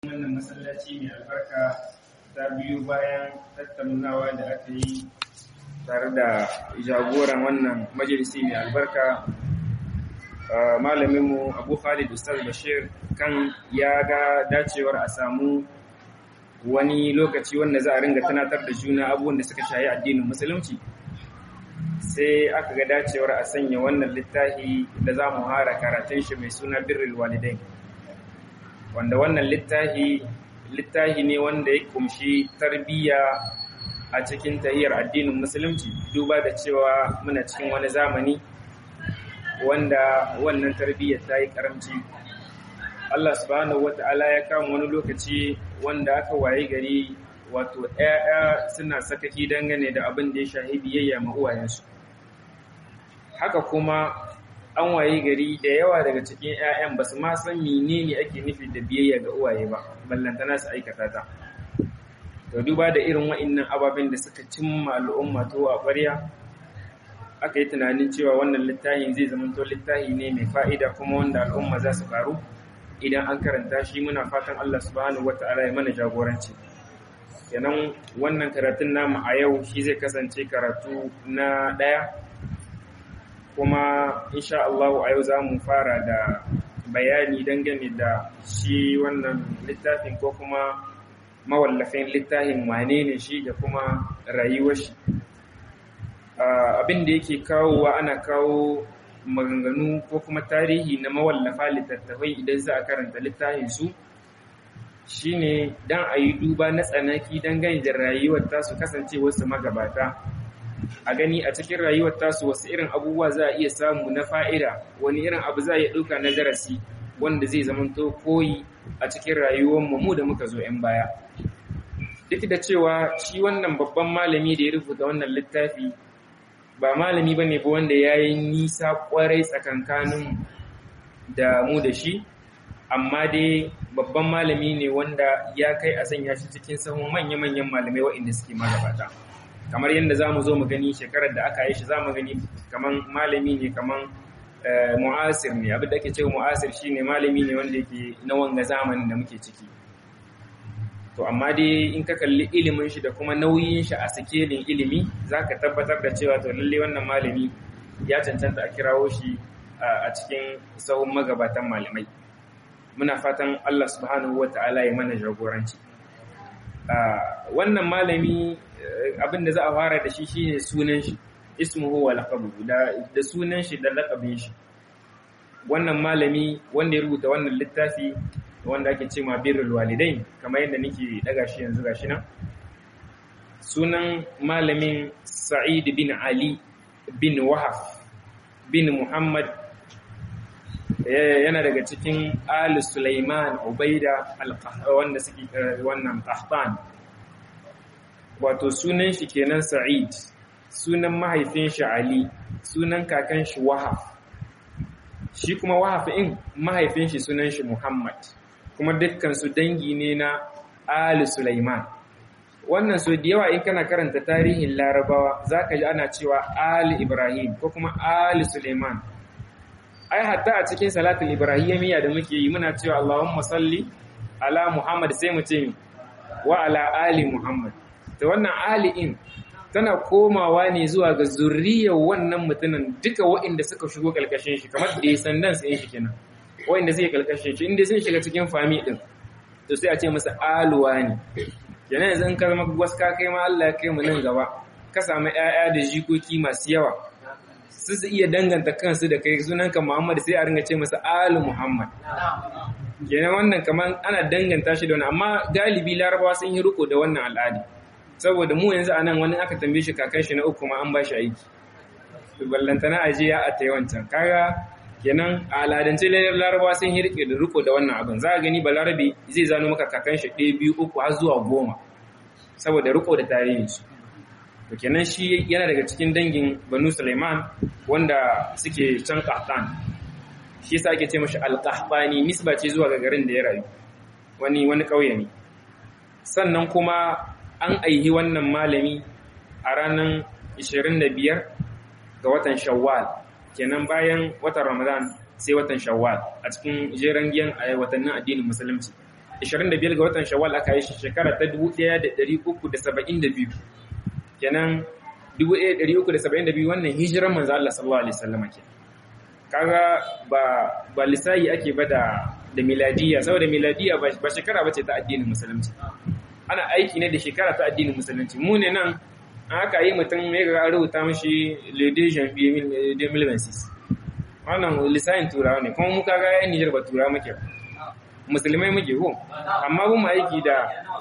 wannan masallaci mai albarka ta biyu bayan tattaunawa da aka yi tare da jagoran wannan majalisi mai albarka malaminmu abu khalid ustaz bashir kan ya ga dacewar a samu wani lokaci wanda za a ringa tunatar da juna abubuwan da suka shayi addinin musulunci sai aka ga dacewar a sanya wannan littafi da za mu hara karatun shi mai suna birrul walidain wanda wannan littafi littafi ne wanda ya kumshi tarbiyya a cikin tahiyar addinin musulunci duba da cewa muna cikin wani zamani wanda wannan tarbiyyar ta yi karamci Allah subhanahu wata'ala ya kama wani lokaci wanda aka waye gari wato ‘ya'ya suna sakaki dangane da abin da ya shahi biyayya ma uwayensu haka kuma an waye gari da yawa daga cikin ‘ya'yan ba su ma san menene ake nufi da biyayya ga uwaye ba ballantana su aikata ta to duba da irin wa'innan ababen da suka cimma al'umma to a ƙwarya aka yi tunanin cewa wannan littafin zai zama to littafi ne mai fa'ida kuma wanda al'umma za su karu idan an karanta shi muna fatan Allah subhanahu wata'ala ya mana jagoranci kenan wannan karatun namu a yau shi zai kasance karatu na ɗaya kuma insha Allah a yau za mu fara da bayani dangane da shi wannan littafin ko kuma mawallafin littafin wane ne shi da kuma rayuwar shi abin da yake kawowa ana kawo maganganu ko kuma tarihi na mawallafa littattafai idan za a karanta littafin su shine dan a yi duba na tsanaki dangane da rayuwar tasu kasance wasu magabata a gani a cikin rayuwar tasu wasu irin abubuwa za a iya samu na fa'ida wani irin abu za a iya ɗauka na darasi wanda zai zamanto koyi a cikin rayuwar mu da muka zo 'yan baya duk da cewa shi wannan babban malami da ya rubuta wannan littafi ba malami ba ne ba wanda ya yi nisa kwarai tsakankanin da mu da shi amma dai babban malami ne wanda ya kai a sanya shi cikin sahun manya-manyan malamai waɗanda suke magabata kamar yadda za mu zo mu gani shekarar da aka yi shi za mu gani kamar malami ne kamar mu'asir ne abin da ake cewa mu'asir shi ne malami ne wanda yake na wanga zamanin da muke ciki to amma dai in ka kalli ilimin shi da kuma nauyin shi a sikelin ilimi za ka tabbatar da cewa to lalle wannan malami ya cancanta a kirawo shi a cikin sahun magabatan malamai muna fatan Allah subhanahu wa ta'ala ya mana jagoranci wannan malami abin da za a fara da shi shine sunan shi ismuhu wa laqabuhu da da sunan shi da laqabin shi wannan malami wanda ya rubuta wannan littafi wanda ake ce ma birrul walidain kamar yadda nake daga shi yanzu gashi nan sunan malamin Sa'id bin Ali bin Wahaf bin Muhammad yana daga cikin Ali Sulaiman Ubaida wanda suke wannan Qahtan wato sunan shi kenan Sa'id sunan mahaifin shi Ali sunan kakan shi Wahaf shi kuma Wahaf in mahaifin shi sunan shi Muhammad kuma dukkan su dangi ne na Ali Sulaiman wannan so da yawa in kana karanta tarihin Larabawa zaka ji ana cewa Ali Ibrahim ko kuma Ali Sulaiman ai hatta a cikin salatul ibrahimiyya da muke yi muna cewa Allahumma salli ala Muhammad sai mu ce wa ala ali Muhammad to wannan ali in tana komawa ne zuwa ga zurriyar wannan mutumin duka waɗanda suka shigo kalkashin shi kamar da sandan sai shi kenan waɗanda suke kalkashin shi inda sun shiga cikin fami din to sai a ce masa aluwa ne kenan yanzu in ka zama gwaska kai ma Allah ya kai mu nan gaba ka samu ƴaƴa da jikoki masu yawa su su iya danganta kansu da kai sunanka Muhammad sai a ringa ce masa Alu Muhammad. Kenan wannan kamar ana danganta shi da wani amma galibi larabawa sun yi riko da wannan al'adi. Saboda mu yanzu anan wani aka tambaye shi kakan shi na uku ma an ba shi aiki. Ballantana aje ya ata yawancan. Kaga kenan a al'adance larabawa sun yi da riko da wannan abin. Za a gani balarabe zai zano maka kakan shi ɗaya biyu uku har zuwa goma. Saboda riko da tarihinsu. to kenan shi yana daga cikin dangin banu Sulaiman wanda suke can Qahtan shi yasa ake ce mashi al-Qahtani nisba ce zuwa ga garin da ya rayu wani wani kauye ne sannan kuma an aihi wannan malami a ranar 25 ga watan Shawwal kenan bayan watan Ramadan sai watan Shawwal a cikin jeren giyan watannin addinin musulunci 25 ga watan shawwal aka yi shi shekara ta 1372 kenan 1372 wannan hijiran manzo Allah sallallahu alaihi wasallam ke kaga ba ba lisayi ake ba da da miladiya saboda miladiya ba shekara bace ta addinin musulunci ana aiki ne da shekara ta addinin musulunci mu ne nan aka yi mutum ya ga rubuta mashi le 2 janvier 2026 wannan lisayin turawa ne kuma mu kaga yan Niger ba turawa muke ba musulmai muke ko amma mun aiki da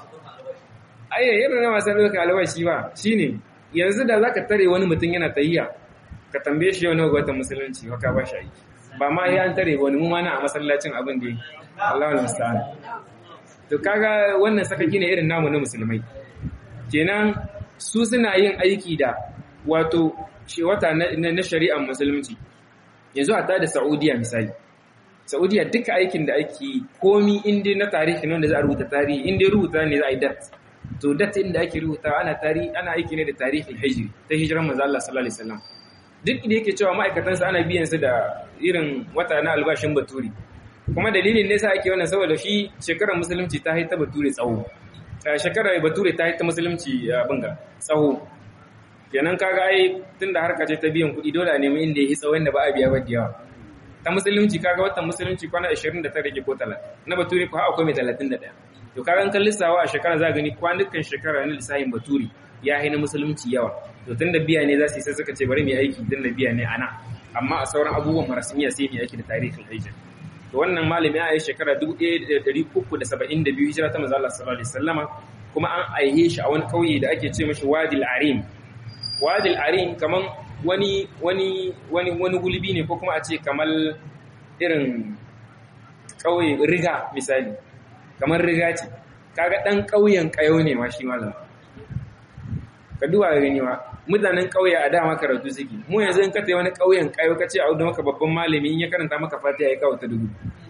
ayya irin na wasan ɗauka albashi ba shine yanzu da zaka tare wani mutum yana tayyiya ka tambaye shi yau nawa watan musulunci wa ka ba shi aiki ba ma ya an tare wani mu ma na a masallacin abin da Allahu musta'an to kaga wannan sakaki ne irin namu na musulmai kenan su suna yin aiki da wato shi wata na shari'ar musulunci yanzu a da Saudiya misali Saudiya duka aikin da ake komi inda na tarihi ne wanda za a rubuta tarihi inda rubuta ne za a yi dat to dat inda ake rubuta ana tarihi ana aiki ne da tarihin hijri ta hijiran manzo Allah sallallahu alaihi wasallam duk da yake cewa ma'aikatansa ana biyan su da irin wata na albashin baturi kuma dalilin ne sa ake wannan saboda shi shekarar musulunci ta haita bature tsawo shekarar bature ta haita musulunci bunga tsawo kenan kaga ai tunda harka ce ta biyan kuɗi dole a nemi inda yi tsawon da ba a biya ba da yawa ta musulunci kaga watan musulunci kwana 29 ke ko 30 na bature ko akwai mai 31 to kaga kan lissawa a shekara za gani kwanukan shekara na lissahin bature ya haina musulunci yawa to tunda biya ne za su yi sai suka ce bari mu aiki tunda biya ne ana amma a sauran abubuwan marasmiya sai mu aiki da tarihin hijira to wannan malami ya yi shekara 1372 hijira ta manzo Allah sallallahu alaihi wasallama kuma an aihe shi a wani kauye da ake ce mashi Wadil Arim Wadil Arim kaman wani wani wani wani gulbi ne ko kuma a ce kamar irin kauye riga misali kamar riga ce kaga dan kauyen kayo ne ma shi malam ka duba gani ma mutanen kauye a dama karatu suke mu yanzu in ka tayi wani kauyen kayo ka ce a wuda maka babban malami in ya karanta maka fatiha ya kawo ta dubu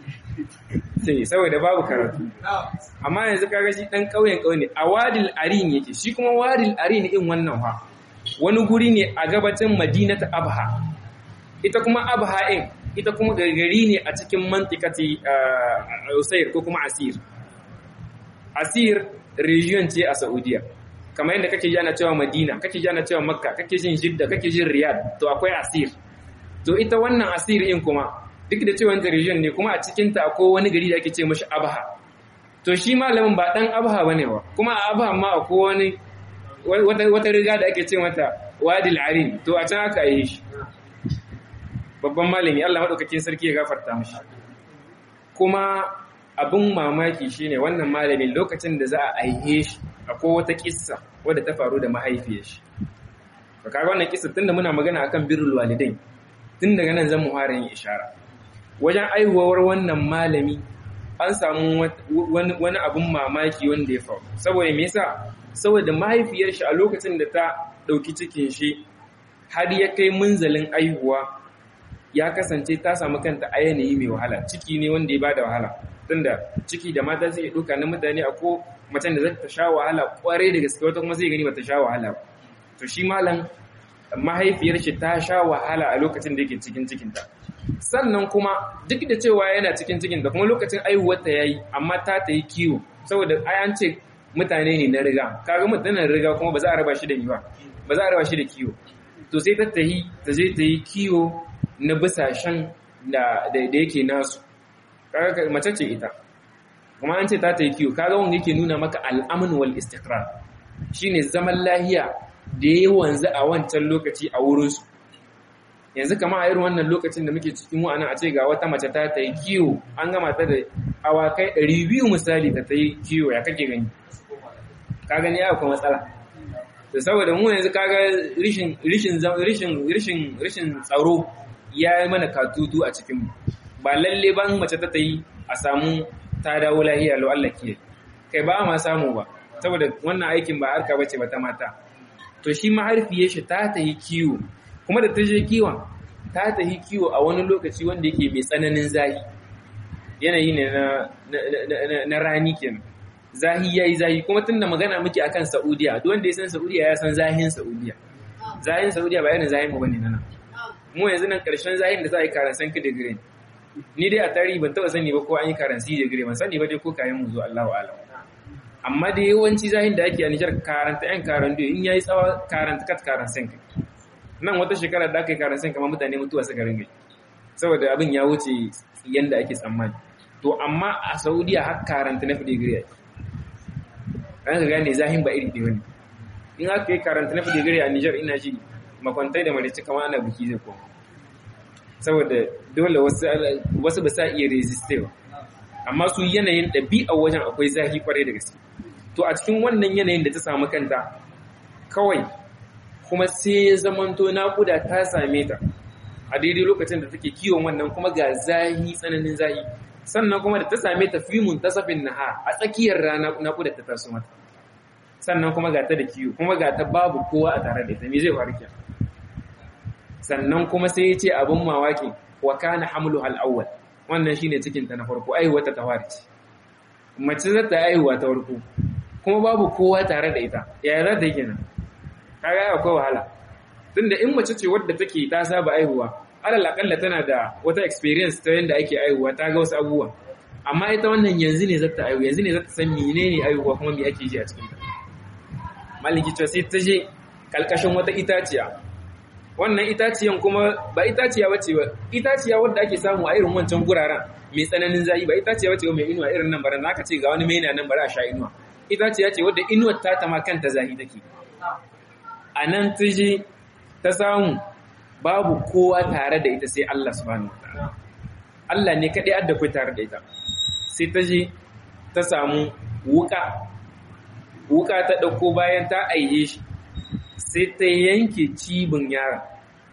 sai saboda babu karatu amma yanzu kaga shi dan kauyen kauye ne a wadil arin yake shi kuma wadil arin in wannan fa wani guri ne a gabacin madinata abha ita kuma abha in ita kuma gari ne a cikin mantikati usair ko kuma asir asir region ce a saudiya kamar yadda kake jana cewa madina kake jana cewa makka kake jin jidda kake jin riyad to akwai asir to ita wannan asir in kuma duk da cewa region ne kuma a cikinta akwai wani gari da ake ce mashi abha to shi malamin ba dan abha bane ba kuma a abha ma akwai wani wata riga da ake ce mata wadil arin to a can aka yi shi babban malami Allah madaukakin sarki ya gafarta mishi kuma abin mamaki shine wannan malamin lokacin da za a aihe shi akwai wata kissa wadda ta faru da mahaifiyar shi ka kaga wannan kissa tunda muna magana akan birrul walidain tun daga nan zan mu fara yin ishara wajen aihuwar wannan malami an samu wani abin mamaki wanda ya faru saboda me yasa saboda mahaifiyar shi a lokacin da ta ɗauki cikin shi har ya kai munzalin aihuwa ya kasance ta samu kanta a yanayi mai wahala ciki ne wanda ya bada wahala tunda ciki da mata zai ɗauka na mutane a ko macen da za ta sha wahala kwarai da gaske wata kuma zai gani ba ta sha wahala to shi malam mahaifiyar shi ta sha wahala a lokacin da yake cikin cikinta sannan kuma duk da cewa yana cikin cikinta kuma lokacin aihuwarta yayi amma ta ta yi kiwo saboda ai an ce mutane ne na riga kaga mutanen riga kuma ba za a raba shi da ba ba za a raba shi da kiwo to sai ta tahi ta je ta yi kiwo na bisashen da da yake nasu kaga mace ce ita kuma an ce ta ta yi kiwo kaga wanda yake nuna maka al'amun wal istiqrar shine zaman lahiya da ya wanzu a wancan lokaci a wurinsu yanzu kama a irin wannan lokacin da muke cikin wa'ana a ce ga wata mace ta ta yi kiwo an gama ta da awakai 200 misali ta ta yi kiwo ya kake gani ka gani ya kuma matsala da saboda mu yanzu kaga rishin rishin rishin rishin rishin tsaro ya yi mana katutu a cikin mu ba lalle ban mace ta ta yi a samu ta dawo lahiya lo Allah ke kai ba ma samu ba saboda wannan aikin ba harka bace ba ta mata to shi mahaifiyar shi ta ta yi kiwo kuma da ta je kiwon ta ta yi kiwo a wani lokaci wanda yake mai tsananin zahi yanayi ne na rani kenan zahi yayi zahi kuma tunda magana muke akan Saudiya duk wanda ya san Saudiya ya san zahin Saudiya zahin Saudiya ba yana zahin mu bane nan mu yanzu nan karshen zahin da za a yi karan san degree ni dai a tarihi ban taɓa sani ba ko an yi karansi da gire ban sani ba dai ko kayan mu zo Allahu alam amma da yawanci zahin da ake a Nijar karanta yan karan in yayi tsawa karanta kat karan sen nan wata shekara da aka yi karan sen kamar mutane mutuwa suka ringa saboda abin ya wuce yanda ake tsammani to amma a Saudiya har karanta na digiri ake an ga gane zahin ba iri ɗaya ne in aka yi karanta na digiri a Nijar ina ji makwantai da marici kamar ana biki zai koma saboda dole wasu ba sa iya resistewa amma su yanayin ɗabi'a wajen akwai zafi kwarai da gaske to a cikin wannan yanayin da ta samu kanta kawai kuma sai ya zamanto naƙuda ta same ta a daidai lokacin da take kiwon wannan kuma ga zahi tsananin zahi sannan kuma da ta same ta fimun ta safin naha a tsakiyar rana naƙuda ta taso mata sannan kuma ga ta da kiwo kuma ga ta babu kowa a tare da ita me zai faru kenan sannan kuma sai ya ce abin mawaki wa kana hamlu al-awwal wannan shine cikin ta na farko aihuwa ta tawari ce mace za ta aihuwa ta farko kuma babu kowa tare da ita yaya za ta yi kenan kaga akwai wahala tunda in mace ce wadda take ta saba aihuwa alal akalla tana da wata experience ta yanda ake aihuwa ta ga wasu abubuwa amma ita wannan yanzu ne za ta aihu yanzu ne za ta san menene aihuwa kuma me ake ji a cikin ta maliki ce sai ta je kalkashin wata itaciya wannan itaciyan kuma ba itaciya bace ba itaciya wadda ake samu a irin wancan guraren mai tsananin zafi ba itaciya bace ba mai inuwa irin nan bara naka ce ga wani mai nan bara a sha inuwa itaciya ce wadda inuwar ta ta ma kanta zafi take a nan ta je ta samu babu kowa tare da ita sai Allah subhanahu wataala Allah ne kadai adda kai tare da ita sai ta je ta samu wuka wuka ta dauko bayan ta aiye shi sai ta yanke cibin yaron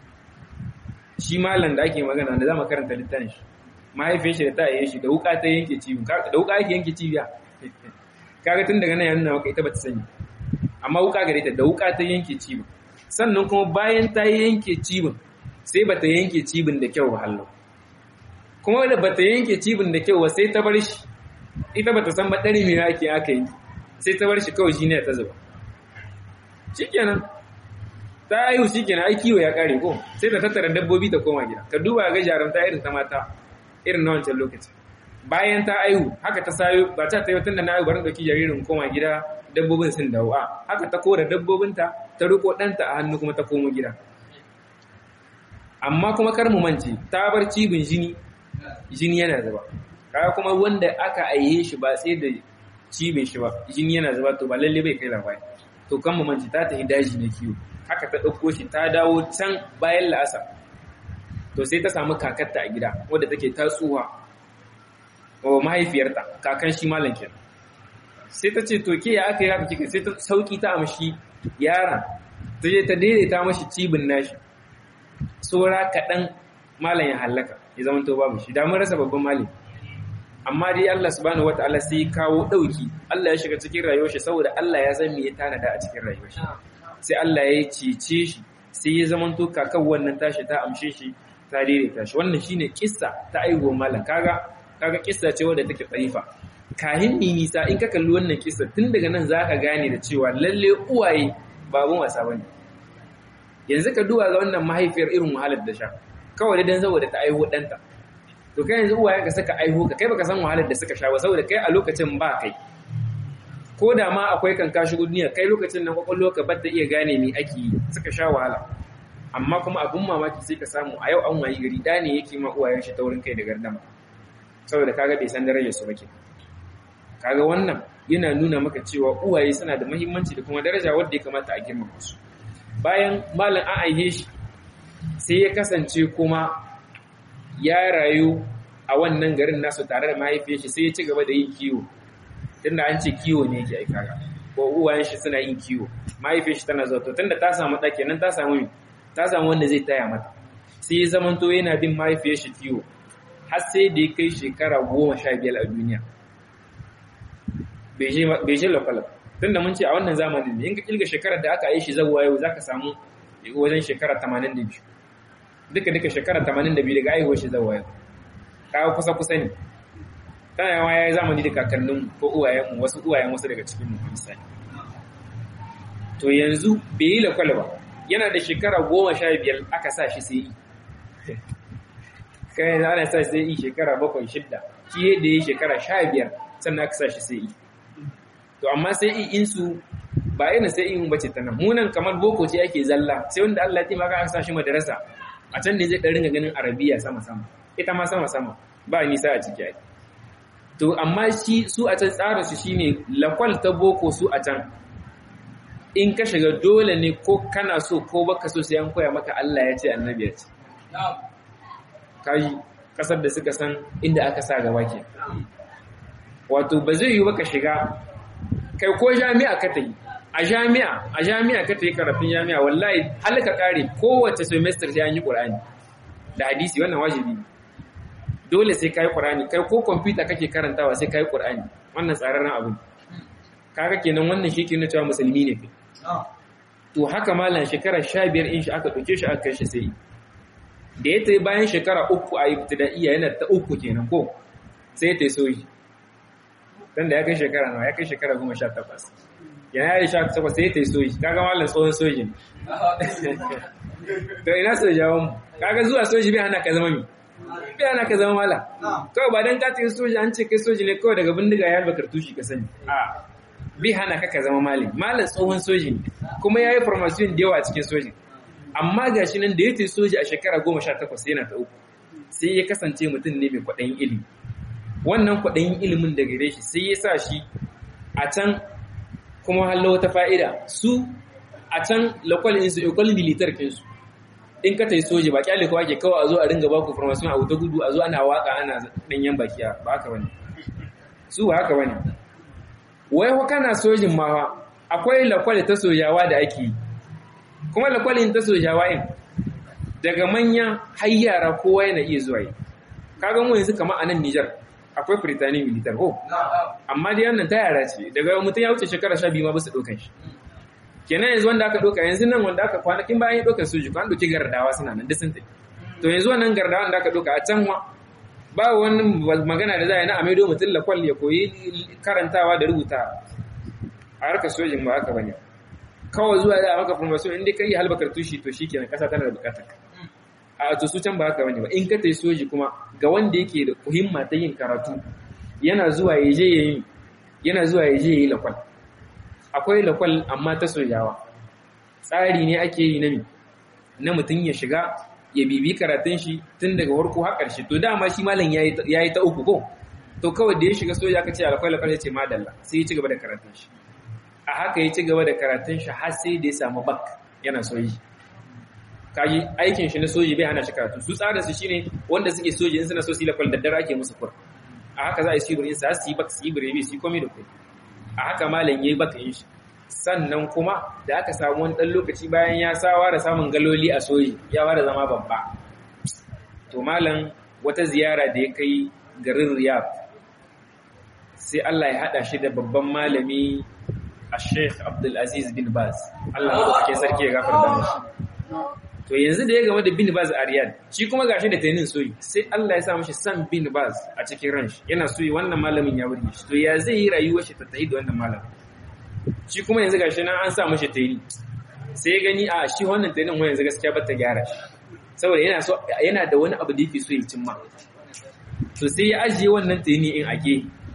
shi malam da ake magana da za mu karanta littafin shi mahaifiyar shi da ta yi shi da wuka ta yanke cibin da wuka ake yanke cibiya kaga tun daga nan ya nuna maka ita bata sani amma wuka gare ta da wuka ta yanke cibin sannan kuma bayan ta yanke cibin sai bata yanke cibin da kyau ba hallo kuma da bata yanke cibin da kyau ba sai ta bar shi ita bata san ba dare me ake aka yi sai ta bar shi kawai shi ne ta zuba shikenan ta aihu shikenan ai kiwo ya kare ko sai ta tattara dabbobi ta koma gida ka duba ga jarumta irin ta mata irin na wancan lokaci bayan ta aihu haka ta sayo ba ta tayo tunda na aihu bari dauki jaririn koma gida dabbobin sun dawo a haka ta kora dabbobinta ta riko ɗanta a hannu kuma ta komo gida amma kuma kar mu mance ta bar cibin jini jini yana zuba kaga kuma wanda aka aiye shi ba sai da cibin shi ba jini yana zuba to ba lalle bai kai labari to kan mu mance ta tafi daji na kiwo haka ta ɗauko shi ta dawo can bayan la'asar to sai ta samu kakarta a gida wadda take tatsuwa wa mahaifiyarta kakan shi malam kenan sai ta ce to ke ya aka yi haka kika sai ta sauki ta amshi yaron ta je ta daidaita mashi cibin nashi tsora kaɗan malam ya hallaka ya zama to babu shi damar rasa babban malami amma dai Allah subhanahu wataala sai kawo ɗauki Allah ya shiga cikin rayuwar shi saboda Allah ya san me ya tanada a cikin rayuwar shi sai Allah ya cece shi sai ya zama to kakan wannan tashi ta amshe shi ta daidaita shi wannan shine kissa ta aiwo malam kaga kaga kissa ce wadda take tsarifa kahin ni nisa in ka kalli wannan kissa tun daga nan zaka gane da cewa lalle uwaye ba abun wasa bane yanzu ka duba ga wannan mahaifiyar irin wahalar da sha kawai dan saboda ta aiho danta to kai yanzu uwayen ka saka aiho ka kai baka san wahalar da suka sha ba saboda kai a lokacin ba kai ko da ma akwai kan kashi duniya kai lokacin nan kwakwalwa ka bar ta iya gane me ake yi suka sha wahala amma kuma abun mamaki sai ka samu a yau an wayi gari da ne yake ma uwayen shi taurin kai da gardama saboda kaga bai san darajar su bake kaga wannan yana nuna maka cewa uwaye suna da muhimmanci da kuma daraja wadda ya kamata a girmama su bayan malam an aihe shi sai ya kasance kuma ya rayu a wannan garin nasu tare da mahaifiyar shi sai ya ci gaba da yin kiwo tunda an ce kiwo ne yake aika ga ko uwayen shi suna yin kiwo mahaifiyar shi tana zuwa to tunda ta samu ɗa kenan ta samu ta samu wanda zai taya mata sai ya zamanto yana bin mahaifiyar shi kiwo har sai da ya kai shekara goma sha biyar a duniya bai je lokal tun da mun ce a wannan zamanin ne in ka kilga shekarar da aka yi shi zauwa yau za ka samu wajen shekara 82 duka duka shekara 82 daga aihuwar shi zauwa yau kawo kusa kusa ne tana yawa ya yi zamani da kakannin ko uwayenmu wasu uwayen wasu daga cikin mu misali to yanzu bai yi lokal ba yana da shekara goma sha biyar aka sa shi sai yi kai yanzu ana sa sai yi shekara bakwai shidda shi yadda ya shekara sha biyar sannan aka sa shi sai yi to amma sai yi insu ba irin sai in bace ta nan munan kamar boko ce ake zalla sai wanda Allah ya taimaka aka sa shi madarasa a can ne zai ɗan ringa ganin arabiya sama sama ita ma sama sama ba nisa a ciki ake to amma shi su a can tsara su shine lakwal ta boko su a can in ka shiga dole ne ko kana so ko baka so sai an koya maka Allah ya ce annabi ya ce kai kasar da suka san inda aka sa gaba ke wato ba zai yi baka shiga kai ko jami'a ka ta yi a jami'a a jami'a ka ta yi karatun jami'a wallahi halaka kare kowace semester sai an yi qur'ani da hadisi wannan wajibi ne dole sai kai qur'ani kai ko computer kake karantawa sai kai qur'ani wannan tsararren abu kaga kenan wannan shi ke nuna cewa musulmi ne to haka malam shekara 15 in shi aka dauke shi aka kai shi sai da ya tayi bayan shekara uku a ibtida'iyya yana ta uku kenan ko sai ta soyi dan da ya kai shekara nawa ya kai shekara 18 yana ya sha takwas sai ta soyi kaga malam tsohon soji to ina sojawan mu kaga zuwa soji bai hana ka zama mi bai hana ka zama mala kawai ba dan ka tafi soji an ce kai soji ne kawai daga bindiga ya halba kartushi ka sani a bai hana ka ka zama malami malam tsohon soji ne kuma ya yi formation da yawa a cikin soji amma ga shi nan da ya tafi soji a shekara goma sha takwas yana ta uku sai ya kasance mutum ne mai kwaɗayin ilimi wannan kwaɗayin ilimin da gare shi sai ya sa shi a can kuma hallo wata fa'ida su a can lakwal insu ikon militar kinsu in ka tai soji ba kyale kawai ke kawai a zo a ringa baku formation a wuta gudu a zo ana waka ana ɗanyen bakiya ba haka wani su ba haka wani wai ko kana sojin ma fa akwai lakwal ta sojawa da ake yi kuma lakwalin ta sojawa in daga manya har yara kowa yana iya zuwa yi kaga mu yanzu kamar a nan Nijar akwai Britannic militar ko amma dai wannan ta yara ce daga mutum ya wuce shekara 12 ma ba su dokan shi kenan yanzu wanda aka doka yanzu nan wanda aka kwanakin bayan ya doka soji kan doki gardawa suna nan duk sun tafi to yanzu wannan gardawa da aka doka a can ba wani magana da za a yi na amaido mutum lakwal ya koyi karantawa da rubuta a harkar sojin ba haka bane kawai zuwa da maka formation inda kai halbakar tushi to shikenan kasa tana da bukatar a to su can ba haka bane ba in ka tai soji kuma ga wanda yake da himma ta yin karatu yana zuwa ya je yayi yana zuwa ya je yayi lakwal akwai lakwal amma ta sojawa tsari ne ake yi na na mutum ya shiga ya bibi karatun shi tun daga farko har ƙarshe to dama shi malam ya yi ta uku ko to kawai da ya shiga soja aka ce alkwai lakwai ya ce madalla sai ya ci gaba da karatun shi a haka ya ci gaba da karatun shi har sai da ya samu bak yana soji kaji aikin shi na soji bai hana shi karatu su tsara su shine wanda suke soji in suna so su yi lakwal daddare ake musu kur a haka za a yi su yi sa su yi bak su yi birebe su yi komai da komai a haka malam ya yi bak yin shi sannan kuma da aka samu wani ɗan lokaci bayan ya sawa da samun galoli a soji ya ware zama babba to malam wata ziyara da ya kai garin riyab sai Allah ya haɗa shi da babban malami a sheikh abdulaziz bin baz Allah ya ke sarki ya gafar da shi to yanzu da ya game da bin baz a riyad shi kuma gashi da tainin soyi sai Allah ya sa mashi san bin baz a cikin ranshi yana soyi wannan malamin ya burge shi to ya zai yi rayuwar shi ta tahi da wannan malamin shi kuma yanzu gashi nan an sa mashi taini sai ya gani a shi wannan tainin wani yanzu gaskiya ba ta gyara shi saboda yana so yana da wani abu da yake so ya cimma to sai ya ajiye wannan taini in ake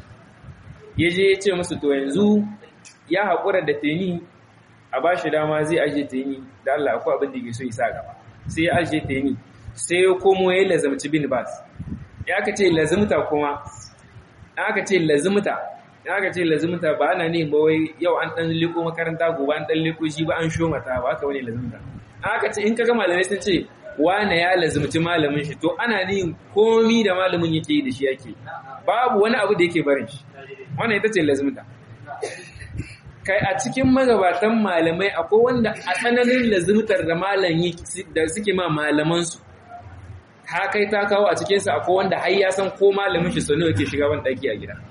ya je ya ce musu to yanzu ya haƙura da taini a ba shi dama zai ajiye taini da Allah akwai abin da yake so ya sa gaba sai ya ajiye taini sai ya komo ya lazamci bin bas ya aka ce lazimta kuma aka ce lazimta aka ce lazimta ba ana ne ba wai yau an dan liko makaranta gobe an dan liko shi ba an sho mata ba haka wani lazimta aka ce in kaga malamai sun ce wane ya lazimci malamin shi to ana ne komi da malamin yake yi da shi yake babu wani abu da yake barin shi wannan ita ce lazimta kai a cikin magabatan malamai akwai wanda a tsananin lazimtar da malam da suke ma malamansu ta kai ta kawo a cikinsa akwai wanda har ya san ko malamin shi sanu yake shiga wani ɗaki a gida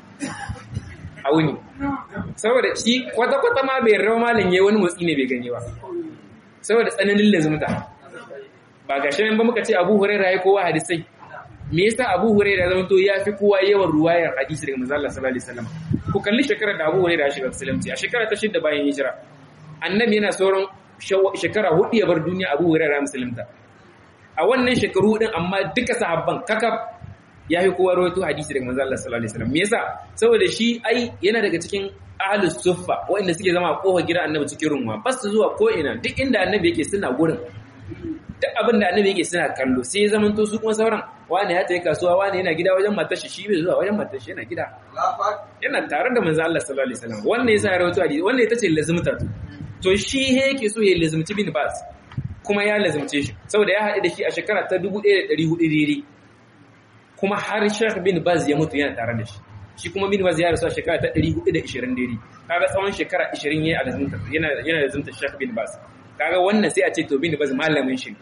a wuni saboda shi kwata-kwata ma bai rawa malam ya wani motsi ne bai gani ba saboda tsananin lazimta ba ga shi ba muka ce abu huraira ya kowa hadisai me yasa abu huraira zama to ya fi kowa yawan ruwayar hadisi daga manzo Allah sallallahu alaihi wasallam ku kalli shekarar da abu huraira ya shiga musulunci a shekara ta shidda bayan hijira annabi yana sauran shekara hudu ya bar duniya abu huraira musulunta a wannan shekaru din amma duka sahabban kakaf ya yi kowa rawaito hadisi daga manzo Allah sallallahu alaihi wasallam me yasa saboda shi ai yana daga cikin ahlus suffa wanda suke zama a kofar gidan annabi cikin runwa ba su zuwa ko ina duk inda annabi yake suna gurin duk abin da annabi yake suna kallo sai ya zama to su kuma sauran wani ya tayi kasuwa wani yana gida wajen matar shi shi bai zuwa wajen matar shi yana gida yana tare da manzo Allah sallallahu alaihi wasallam wannan yasa ya rawaito hadisi wannan ita ce lazimta to shi he yake so ya lazimci bin bas kuma ya lazimce shi saboda ya haɗu da shi a shekara ta 1400 daidai kuma har Sheikh bin Baz ya mutu yana tare da shi shi kuma bin Baz ya rasu a shekara ta 420 daidai kaga tsawon shekara 20 yayi a lazimta yana yana lazimta Sheikh bin Baz kaga wannan sai a ce to bin Baz malamin shi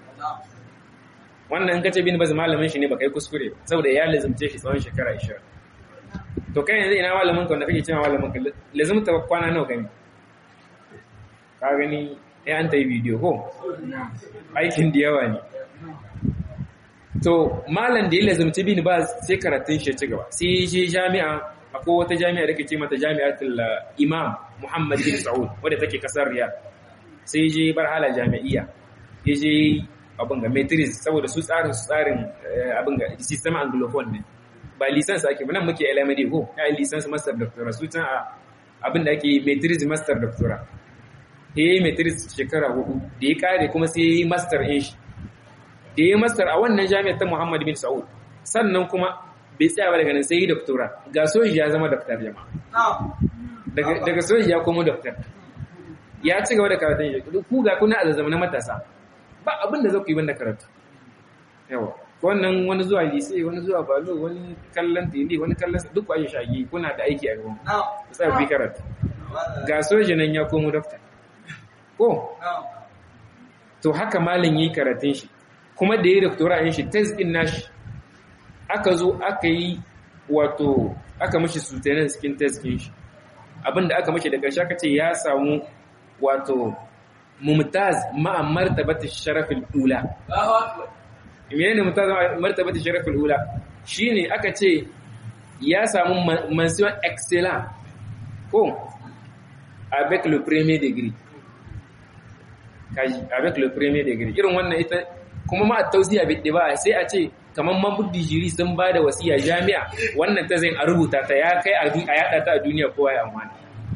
wannan in kace bin Baz malamin shi ne baka yi kuskure saboda ya lazimce shi tsawon shekara 20 to kai yanzu ina malamin ka wanda kake cewa malamin ka lazimta kwana nawa kai ka gani ya an ta yi bidiyo ko aikin da yawa ne to malam da ya lazumci bin ba sai karatun shi ci gaba sai ya je jami'a akwai wata jami'a da ke ce mata jami'atul imam muhammad bin sa'ud wadda take kasar riyadh sai je bar hala jami'iyya ya je abin ga matrix saboda su tsarin su tsarin abin ga system anglophone ne ba license ake ba nan muke LMD ko ya yi license master doctora su can abin da ake matrix master doctora ya yi matrix shekara hudu da ya kare kuma sai ya yi master in shi da ya yi master a wannan jami'ar ta Muhammad bin Sa'ud sannan kuma bai tsaya ba daga nan sai yi doctora ga soji ya zama doctor jama'a daga soji ya komo doctor ya ci gaba da karatun shi ku ga kuna a zazzama na matasa ba abin da za ku yi banda karatu yawa wannan wani zuwa lise wani zuwa balo wani kallon tele wani kallon duk ku ayi shagi kuna da aiki a gaban ku tsaya ku yi karatu ga soji nan ya komo doctor ko to haka malam yi karatun shi kuma da ya doktora yin shi test din nashi aka zo aka yi wato aka mashi sutanen skin test din shi abinda aka mashi da ƙarshe aka ce ya samu wato mumtaz ma'a martabati sharafin ula mene ne mumtaz ma'a martabati sharafin ula shine aka ce ya samu mention excellent ko avec le premier degré kaji avec le premier degré irin wannan ita kuma ma tausiya bai ba sai a ce kamar mambudi jiri sun ba da wasiya jami'a wannan ta zai a rubuta ta ya kai a yada ta a duniya kowa ya amfani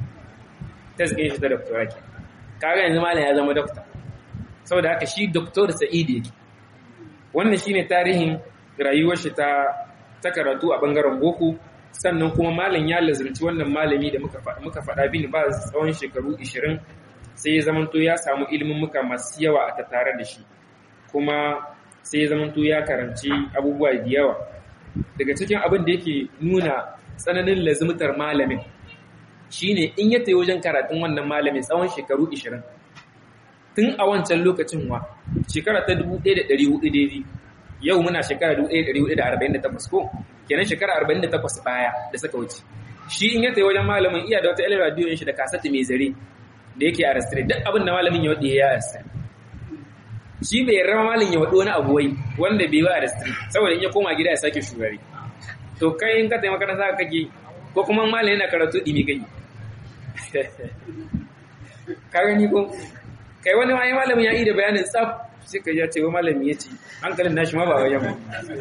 ta zai shi ta doktora ke kaga yanzu malam ya zama dokta saboda haka shi doktor sa'id yake wannan shine tarihin rayuwar shi ta ta karatu a bangaren boko sannan kuma malam ya lazimci wannan malami da muka muka faɗa bin ba tsawon shekaru 20 sai ya zamanto ya samu ilimin muka masu yawa a tattare da shi kuma sai ya zamanto ya karanci abubuwa da yawa daga cikin abin da yake nuna tsananin lazimtar malamin shine in ya tayi wajen karatun wannan malamin tsawon shekaru 20 tun a wancan lokacin wa shekara ta 1400 daidai yau muna shekara 1448 ko kenan shekara 48 baya da suka wuce shi in ya tayi wajen malamin iya da wata ilmi radio shi da kasati mai zare da yake arrestre duk abin da malamin ya wadi ya arrestre shi bai rama malin ya waɗo wani abu wai wanda bai ba a rastri saboda in ya koma gida ya sake shugari to kai in ka taimaka na saka kake ko kuma malin yana karatu ɗimi kai ka gani ko kai wani wani malamin ya yi da bayanin tsaf sai ka ya ce wa malami ya ce hankalin nashi ma ba wajen ba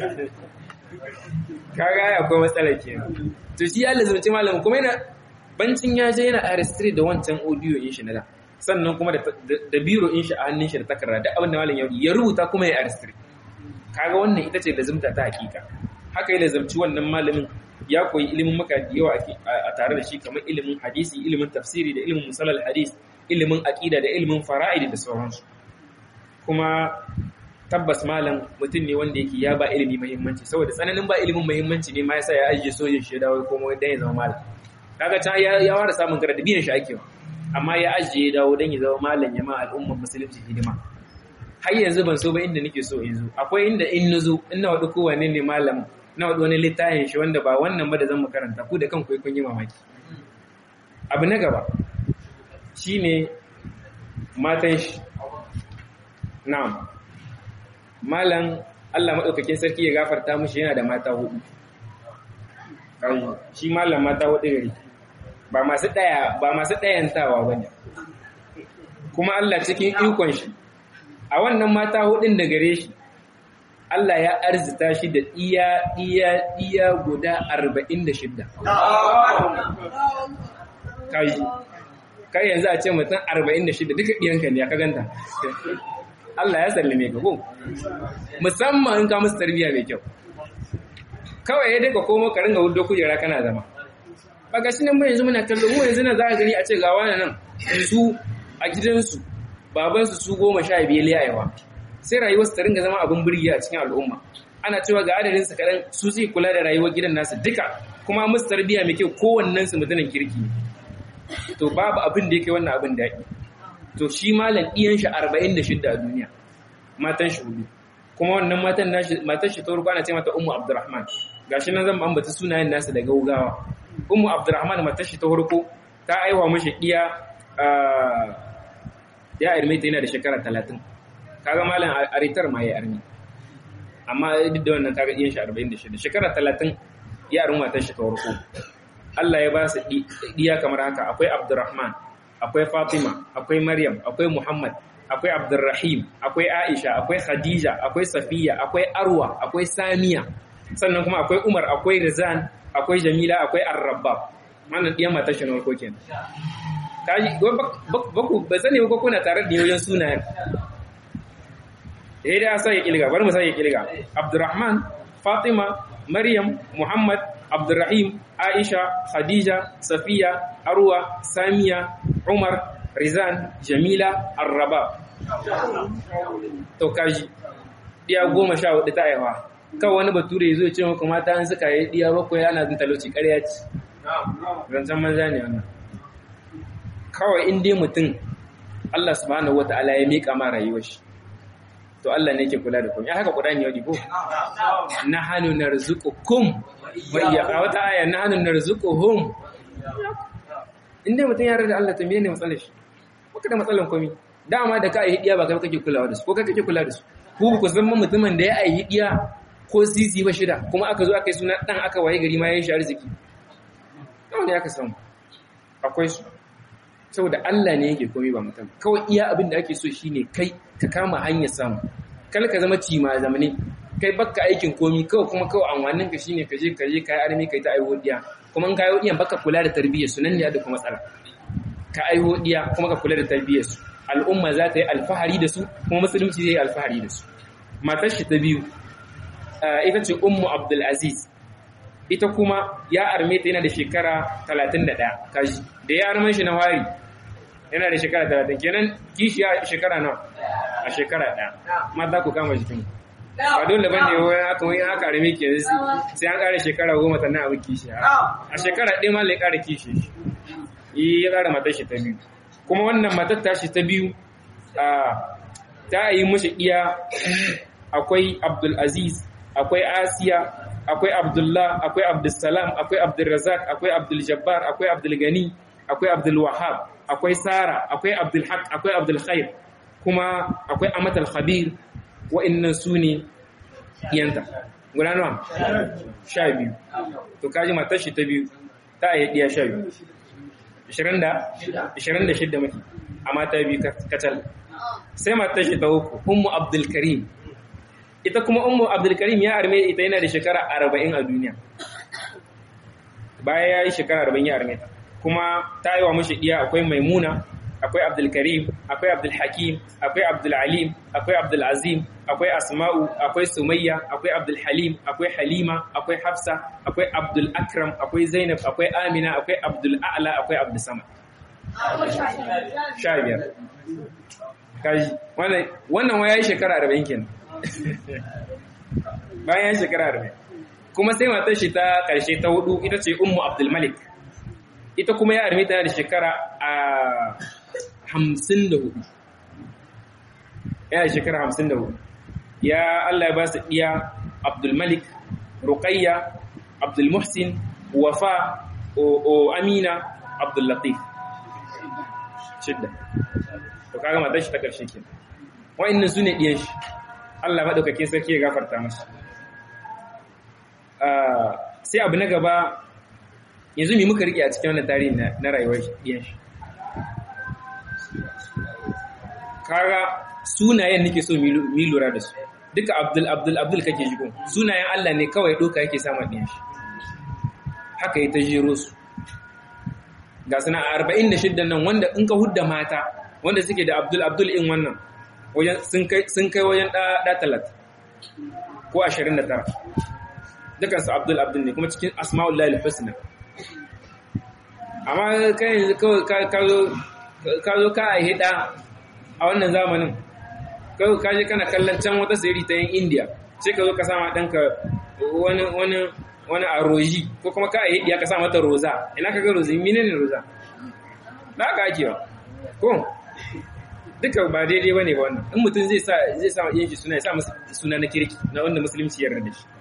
ka ga ya akwai matsala kenan to shi ya lazumci malamin kuma yana bancin ya je yana arrestre da wancan audio in shi na da sannan kuma da biro in shi a hannun shi da takarda da abin da malam ya ya rubuta kuma ya arstri kaga wannan ita ce lazimta ta hakika haka ya lazimci wannan malamin ya koyi ilimin maka da yawa a tare da shi kamar ilimin hadisi ilimin tafsiri da ilimin musalal hadis ilimin aqida da ilimin fara'id da sauransu kuma tabbas malam mutum ne wanda yake ya ba ilimi muhimmanci saboda tsananin ba ilimin muhimmanci ne ma yasa ya ajiye sojin shi da dawo kuma dan ya zama malam kaga ta ya fara samun karatu biyan shi ake amma ya ajiye dawo don ya zama malam ya ma al'ummar musulunci hidima har yanzu ban so ba inda nake so yanzu akwai inda in nazo in na wadu kowane ne malam na wadu wani littafin shi wanda ba wannan ba da zan makaranta ku da kanku kun yi mamaki abu na gaba shine matan shi na'am malam Allah madaukakin sarki ya gafarta mushi yana da mata hudu shi malam mata hudu gari ba masu ɗaya ba masu ɗayantawa ba ne kuma Allah cikin ikon shi a wannan mata hudun da gare shi Allah ya arzita shi da iya iya iya guda 46 kai kai yanzu a ce mutum 46 duka ɗiyanka ne ya ka ganta Allah ya sallame ka ko musamman in ka musu tarbiyya mai kyau kawai ya daga komo ka ringa hudo kujera kana zama ba ga shi nan mu yanzu muna kallo mu yanzu na za ka gani a ce ga wani nan su a gidansu babansu su goma sha biyar liyayewa sai rayuwarsu ta ringa zama abin birgi a cikin al'umma ana cewa ga adadin su kaɗan su zai kula da rayuwar gidan nasu duka kuma musu tarbiyya mai kyau kowannen su mutumin kirki to babu abin da yake wannan abin daɗi to shi malam ɗiyan shi arba'in da shidda a duniya matan shi hudu kuma wannan matan nashi matan shi ta farko ana ce mata ummu abdurrahman gashi nan zan ambata sunayen nasu da gaugawa ummu abdurrahman matan shi ta farko ta aiwa mishi ɗiya ya arme ta yana da shekara talatin kaga malam aritar ma ya arme amma duk da wannan kaga ɗiyan shi arba'in da shida shekara talatin ya arme matan shi ta farko Allah ya ba su ɗiya kamar haka akwai abdurrahman akwai Fatima, akwai Maryam, akwai Muhammad, akwai Abdurrahim, akwai Aisha, akwai Khadija, akwai Safiya, akwai Arwa, akwai Samiya. Sannan kuma akwai Umar, akwai Rizan, akwai Jamila, akwai Ar-Rabbab. Wannan ɗiyan matar shi na farko kenan. Kaji, baku ba sani ba kuna tare da yoyin sunayen. Eh da sai ya kilga, bari mu sai ya kilga. Abdurrahman, Fatima, Maryam, Muhammad, Abdurrahim, Aisha, Khadija, Safiya, Arwa, Samiya, Umar, Rizan, Jamila, Arraba. To kaji, ɗiya goma sha hudu ta aiwa. Kawai wani bature ya zo ce maka mata an suka yi ɗiya bakwai ana zin talauci ƙarya ce. Zancen manza ne wannan. Kawai in dai mutum Allah subhanahu wata'ala ya miƙa ma rayuwar shi. To Allah ne ke kula da kuma. Ya haka Qur'ani ya ko? Nahanu narzuqukum bayya a wata aya na hannun narzuquhum inda mutum ya da Allah ta menene matsalar shi baka da matsalar komai dama da ka yi hidiya ba kai kake kulawa da su ko kai kake kula da su ku ku san mutumin da ya yi hidiya ko sisi ba shida kuma aka zo aka yi suna dan aka waye gari ma ya shi arziki kawai ne aka samu akwai su saboda Allah ne yake komai ba mutum kawai iya abin da ake so shine kai ka kama hanyar samu kal ka zama cima zamane kai baka aikin komi kawai kuma kawai amfanin ka shine ka je ka je kai armi kai ta aiwo diya kuma in ka aiwo diyan baka kula da tarbiyyar su nan ne da kuma matsala ka aiwo diya kuma ka kula da tarbiyyar su al'umma za ta yi alfahari da su kuma musulunci zai yi alfahari da su matar shi ta biyu ita ce ummu abdul aziz ita kuma ya arme ta yana da shekara 31 kaji da ya arman shi na wari yana da shekara 30 kenan kishi ya shekara nawa a shekara ɗaya mata ku kama jikin ba dole ba ne wani aka wani aka rame ke sai an ƙara shekara goma sannan abin kishi a shekara ɗaya ma lai ƙara kishi yi ya ƙara matar shi ta biyu kuma wannan matar ta shi ta biyu ta yi mashi iya akwai abdulaziz akwai asiya akwai abdullah akwai abdulsalam akwai abdulrazak akwai abduljabbar akwai abdulgani akwai abdulwahab akwai sara akwai abdulhaq akwai abdulkhair kuma akwai amatal khabir wa'annan su ne yanta guda nawa sha biyu to kaji matar shi ta biyu ta yi diya sha biyu ishirin da shidda mafi a mata biyu kacal sai matar shi ta uku ummu abdulkarim ita kuma ummu abdulkarim ya arme ita yana da shekara arba'in a duniya baya ya yi shekara arba'in ya arme ta kuma ta yi wa mashi diya akwai maimuna akwai abdulkarim akwai abdulhakim akwai abdulalim akwai abdulazim akwai asma'u akwai sumayya akwai abdulhalim akwai halima akwai hafsa akwai abdulakram akwai zainab akwai amina akwai abdul'a'la akwai abdulsamad sha biyar kaji wannan wa ya yi shekara arba'in kenan bayan ya shekara arba'in kuma sai matar shi ta ƙarshe ta hudu ita ce ummu abdulmalik ita kuma ya arme tana da shekara a hamsin da hudu yana shekara hamsin da hudu ya Allah ya ba su ɗiya abdulmalik ruqayya abdulmuhsin wafa o amina abdullatif shidda to kaga matar shi ta ƙarshe ke wa'annan su ne ɗiyan shi Allah maɗaukakin sarki ya gafarta masu sai abu na gaba yanzu mai muka riƙe a cikin wannan tarihi na rayuwar ɗiyan shi kaga sunayen nake so mi lura da su duka abdul abdul abdul kake ji ko sunayen Allah ne kawai doka yake sama ɗin shi haka yi ta jero su ga suna arba'in da shiddan nan wanda in ka hudda mata wanda suke da abdul abdul in wannan sun kai wajen ɗa talat ko ashirin da tara dukansu abdul abdul ne kuma cikin asma'ullahi al-husna amma kai yanzu kawai ka zo ka a hida a wannan zamanin kawai ka je kana kallon can wata sayari ta yin indiya sai ka zo ka sama ɗanka wani wani wani a roji ko kuma ka a hidiya ka sa mata roza ina ka ga rozi mine ne roza ba ka ake ba ko duka ba daidai ba ne ba wannan in mutum zai sa zai sa yin shi suna ya sa masa suna na kirki na wanda musulunci yarda da shi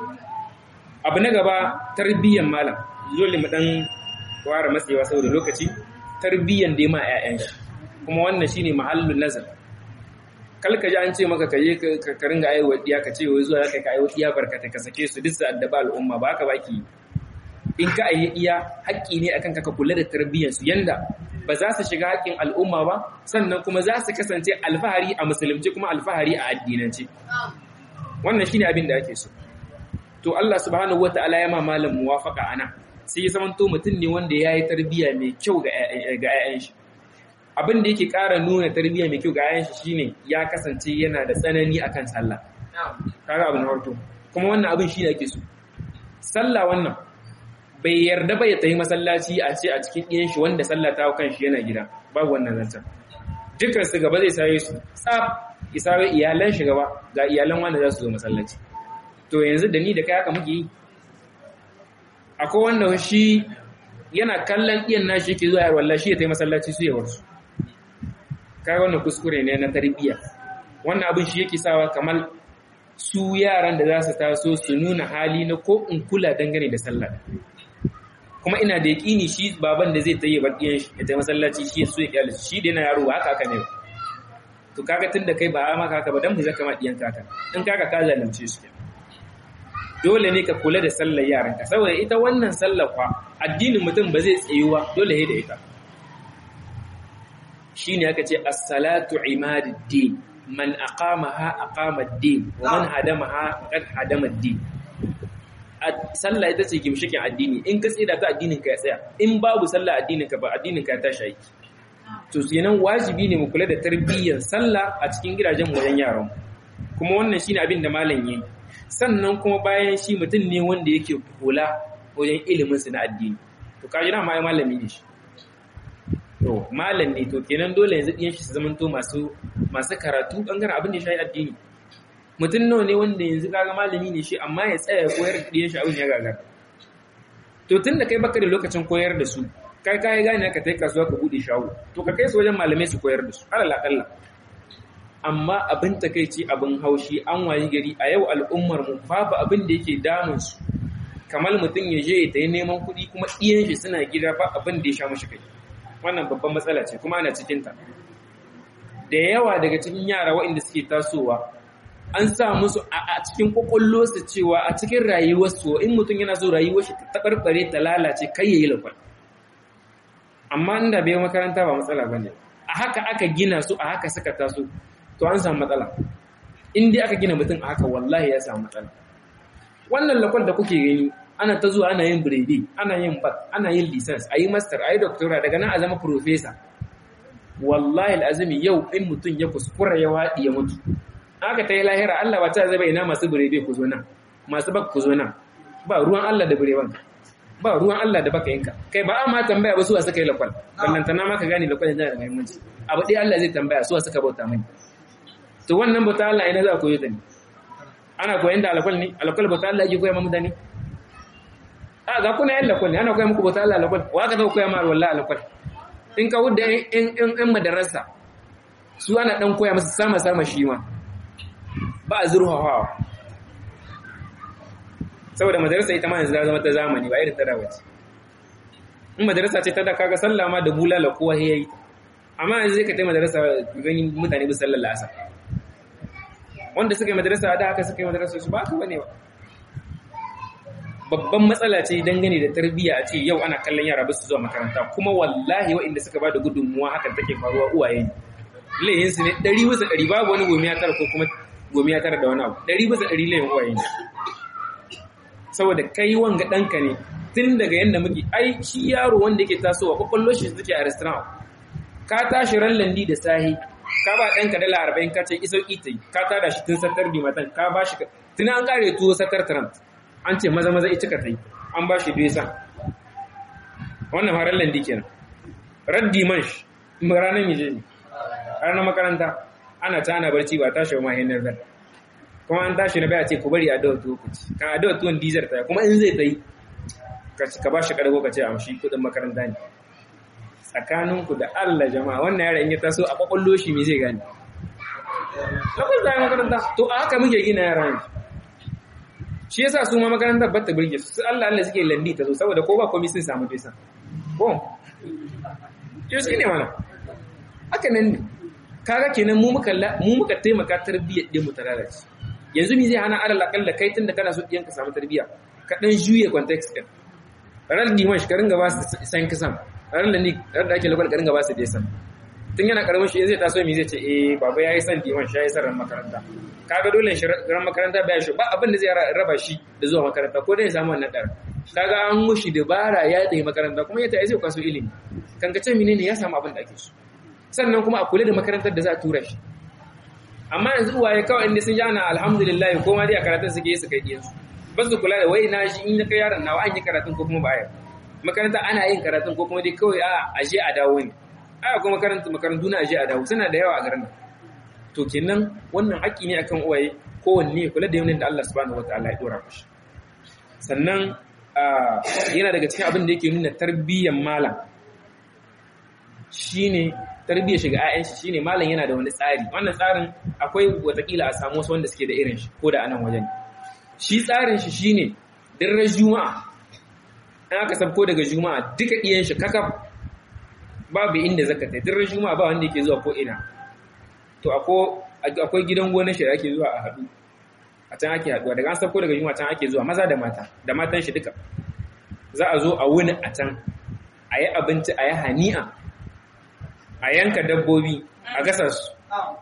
abu na gaba tarbiyyar malam dole mu dan ware matsewa saboda lokaci tarbiyyan da ma 'ya'yan shi kuma wannan shine mahallun nazar kalka ji an ce maka kaje ka ringa aiwa diya ka ce wai zuwa zaka ka aiwa diya barkata ka sake su duk su addaba al'umma ba ka baki in ka ayi iya haƙƙi ne akan ka kula da tarbiyyar su yanda ba za su shiga haƙƙin al'umma ba sannan kuma za su kasance alfahari a musulunci kuma alfahari a addinance wannan shine abin da ake so to Allah subhanahu wataala ya ma malam muwafaqa ana sai ya zamanto mutum ne wanda ya yi tarbiyya mai kyau ga 'ya'yan shi abin da yake ƙara nuna tarbiyya mai kyau ga 'ya'yan shi shine ya kasance yana da tsanani akan sallah kaga abin harto kuma wannan abin shi ne ake so sallah wannan bai yarda ba ya tafi masallaci a ce a cikin ɗiyan shi wanda sallah ta kan shi yana gida babu wannan zancen dukkan su gaba zai saye su tsaf isawe iyalan shi gaba ga iyalan wanda za su zo masallaci to yanzu da ni da kai haka muke yi akwai wanda shi yana kallon iyan nashi yake zuwa yarwalla shi ya taimaka masallaci su yawar su kai wannan kuskure ne na tarbiyya wannan abin shi yake sawa kamar su yaran da za su taso su nuna hali na ko in kula dangane da sallah kuma ina da yaƙini shi baban da zai tayi bar diyan shi ya taimaka masallaci shi su ya kyale shi da yana yaro ba haka haka ne to kaga tunda kai ba maka haka ba dan mu zaka ma diyan kaka in kaga ka zalunce su kenan dole ne ka kula da sallar yaranka saboda ita wannan sallar kwa addinin mutum ba zai tsayuwa dole ne da ita shine aka ce as-salatu imaduddin man aqamaha aqama ad-din wa man hadamaha faqad hadama ad-din sallah ita ce gimshikin addini in ka tsira ta addinin ka ya tsaya in babu sallah addinin ka ba addinin ka ya tashi aiki to kenan wajibi ne mu kula da tarbiyyar sallah a cikin gidajen wajen yaran kuma wannan shine abin da malam yayi sannan kuma bayan shi mutum ne wanda yake kula wajen iliminsu na addini to kaji na mai malami ne shi to malam ne to kenan dole yanzu ɗiyan shi su zamanto masu masu karatu ɓangaren abin da ya shayi addini mutum nawa ne wanda yanzu kaga malami ne shi amma ya tsaya ya koyar da ɗiyan shi abin ya gagara to tun da kai baka da lokacin koyar da su kai kai gane ka tai kasuwa ka bude shago to ka kai su wajen malamai su koyar da su alal akalla amma abin takaici abin haushi an wayi gari a yau al'ummar mu babu abin da yake damun su kamar mutum ya je ta yi neman kuɗi kuma iyan shi suna gida ba abin da ya sha mashi kai wannan babban matsala ce kuma ana cikin ta da yawa daga cikin yara waɗanda suke tasowa an sa musu a cikin kwakwallo su cewa a cikin rayuwarsu in mutum yana so rayuwar shi ta tabarbare ta lalace kai yayi lakwal amma inda bai makaranta ba matsala bane a haka aka gina su a haka suka taso to an samu matsala in dai aka gina mutum a haka wallahi ya samu matsala wannan lakwal da kuke gani ana ta zuwa ana yin biredi ana yin bat ana yin lisans a yi master a yi doctora daga nan a zama professor wallahi al'azumi yau in mutum ya kuskura ya waɗi ya mutu aka ta yi lahira Allah ba ta zaba ina masu biredi ku zo nan masu bak ku zo nan ba ruwan Allah da birewan ba ruwan Allah da baka yinka kai ba a ma tambaya ba suwa suka yi lakwal ballantana ma ka gane lakwal yana da muhimmanci abu ɗaya Allah zai tambaya suwa suka bauta mani to wannan bauta Allah ina za a koyo ta ne ana koyan da alakwal ne alakwal bauta Allah yake koya ma mutane a ga kuna yan lakwal ne ana koya muku bauta Allah alakwal wa ka zau koya ma wallahi alakwal in ka wudda in in in madarasa su ana dan koya masa sama sama shi ma ba a zurhawa saboda madarasa ita ma yanzu ta zama ta zamani ba irin ta dawo ce in madarasa ce ta da kaga sallah ma da bulala kowa yayi amma yanzu zai ka tai madarasa gani mutane bi sallar lasa wanda suka yi madarasa da haka suka yi madarasa su ba ka bane ba babban matsala ce dangane da tarbiyya a ce yau ana kallon yara ba su zuwa makaranta kuma wallahi waɗanda suka ba da gudunmuwa hakan take faruwa uwaye ne layinsu ne ɗari wasu ɗari babu wani gomiya tara ko kuma gomi ya tara da wani abu ɗari bisa ɗari layin uwaye ne saboda kai wanga ɗanka ne tun daga yadda muke ai shi yaro wanda yake tasowa kwakwallo shi suke a restaurant ka tashi ran landi da sahi ka ba ɗanka dala arba'in ka ce iso ita ka tada shi tun satar dimatan ka ba shi tun an kare tuwo satar trump an ce maza maza ita ka ta yi an ba shi duesa wannan farar landi kenan raddi man shi ranar mije ne ranar makaranta ana ta ana barci ba tashi ma hinar zar kuma an tashi na baya ce ku bari a dawa tuwo ku ci kan a dawa tuwon dizar ta kuma in zai ta yi ka ba shi kargo ka ce a mashi kudin makaranta ne tsakaninku da Allah jama'a wannan yara in ya taso a kwakwallo shi me zai gane lokacin da makaranta to a haka muke gina yara ne shi yasa su ma makaranta ba ta burge su Allah Allah suke landi ta zo saboda ko ba komai sun samu bisa ko yau shi ne mana haka nan ne kaga kenan mu muka mu muka taimaka tarbiyyar din mu ta lalace yanzu me zai hana alal akalla kai tunda kana so ɗiyanka samu tarbiyya ka dan juye context din ran dimash ka ringa ba su san kisan ran da ni ran da ake lokal ka ringa ba su desan tun yana karamin shi zai taso mi zai ce eh baba yayi san dimash yayi san ran makaranta kaga dole shi ran makaranta baya shi ba abin da zai raba shi da zuwa makaranta ko dai ya samu wannan dar kaga an mushi dabara ya tafi makaranta kuma ya tafi zai kwaso ilimi kan ka ce menene ya samu abin da ake so sannan kuma a kula da makarantar da za a tura shi amma yanzu uwaye kawai inda sun ji ana alhamdulillah ko ma dai a karatun suke yi su kai diyansu ba su kula da wai na shi in na kai yaron nawa an yi karatun ko kuma ba a makaranta ana yin karatun ko kuma dai kawai a aje a dawo ne a kuma makarantu makarantu na aje a dawo suna da yawa a garin nan to kenan wannan haƙƙi ne akan uwaye kowanne ya kula da yanayin da Allah subhanahu wataala ya dora mashi sannan yana daga cikin abin da yake nuna tarbiyyar malam shine tarbiyyar shiga ƴaƴan shi shine malam yana da wani tsari wannan tsarin akwai watakila a samu wasu wanda suke da irin shi ko da anan wajen shi tsarin shi shine dirran juma'a an aka sabko daga juma'a duka ɗiyan shi kakaf babu inda zaka tai dirran juma'a ba wanda yake zuwa ko ina to akwai gidan gonar shi da ake zuwa a haɗu a can ake haɗuwa daga an sabko daga juma'a can ake zuwa maza da mata da matan shi duka za a zo a wuni a can a yi abinci a yi hani'a a yanka dabbobi a gasa su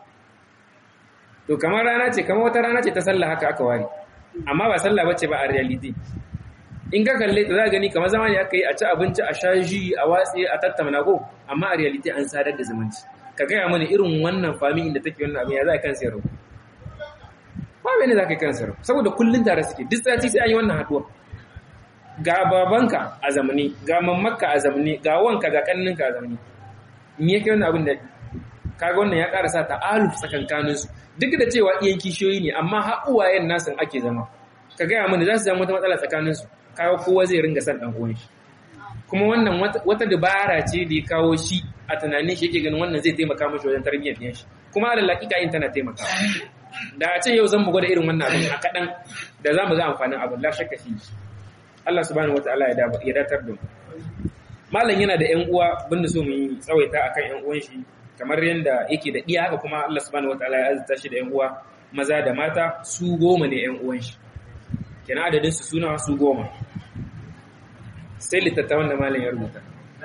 to kamar rana ce kamar wata rana ce ta sallah haka aka ware amma ba sallah bace ba a reality in ka kalle ta za gani kamar zamani aka yi a ci abinci a sha ji a watsi a tattauna ko amma a reality an sadar da zumunci ka gaya mana irin wannan fami inda take wannan abin ya za a kan sayarwa ba bane za ka yi kan sayarwa saboda kullun tare suke duk sati sai an yi wannan haduwa ga babanka a zamani ga mammakka a zamani ga wanka ga kanninka a zamani me yake wannan abin da kaga wannan ya ƙara sa ta'aluf tsakankaninsu duk da cewa iyan kishiyoyi ne amma har uwayen nasan ake zama ka gaya mini za su zama wata matsala tsakaninsu kawo kowa zai ringa san ɗan uwan shi kuma wannan wata dabara ce da ya kawo shi a tunanin shi yake ganin wannan zai taimaka mashi wajen tarbiyyar ɗiyan shi kuma alal hakika yin tana taimaka da a ce yau zan mu gwada irin wannan abin a kaɗan da za mu ga amfanin abin la shakka fi Allah subhanahu wataala ya datar da mu malam yana da ƴan uwa banda so mu yi tsawaita akan ƴan uwan shi kamar yadda yake da iya haka kuma Allah subhanahu wataala ya azurta shi da ƴan uwa maza da mata su goma ne ƴan uwan shi kenan adadin su suna su goma sai littattafan da malam ya rubuta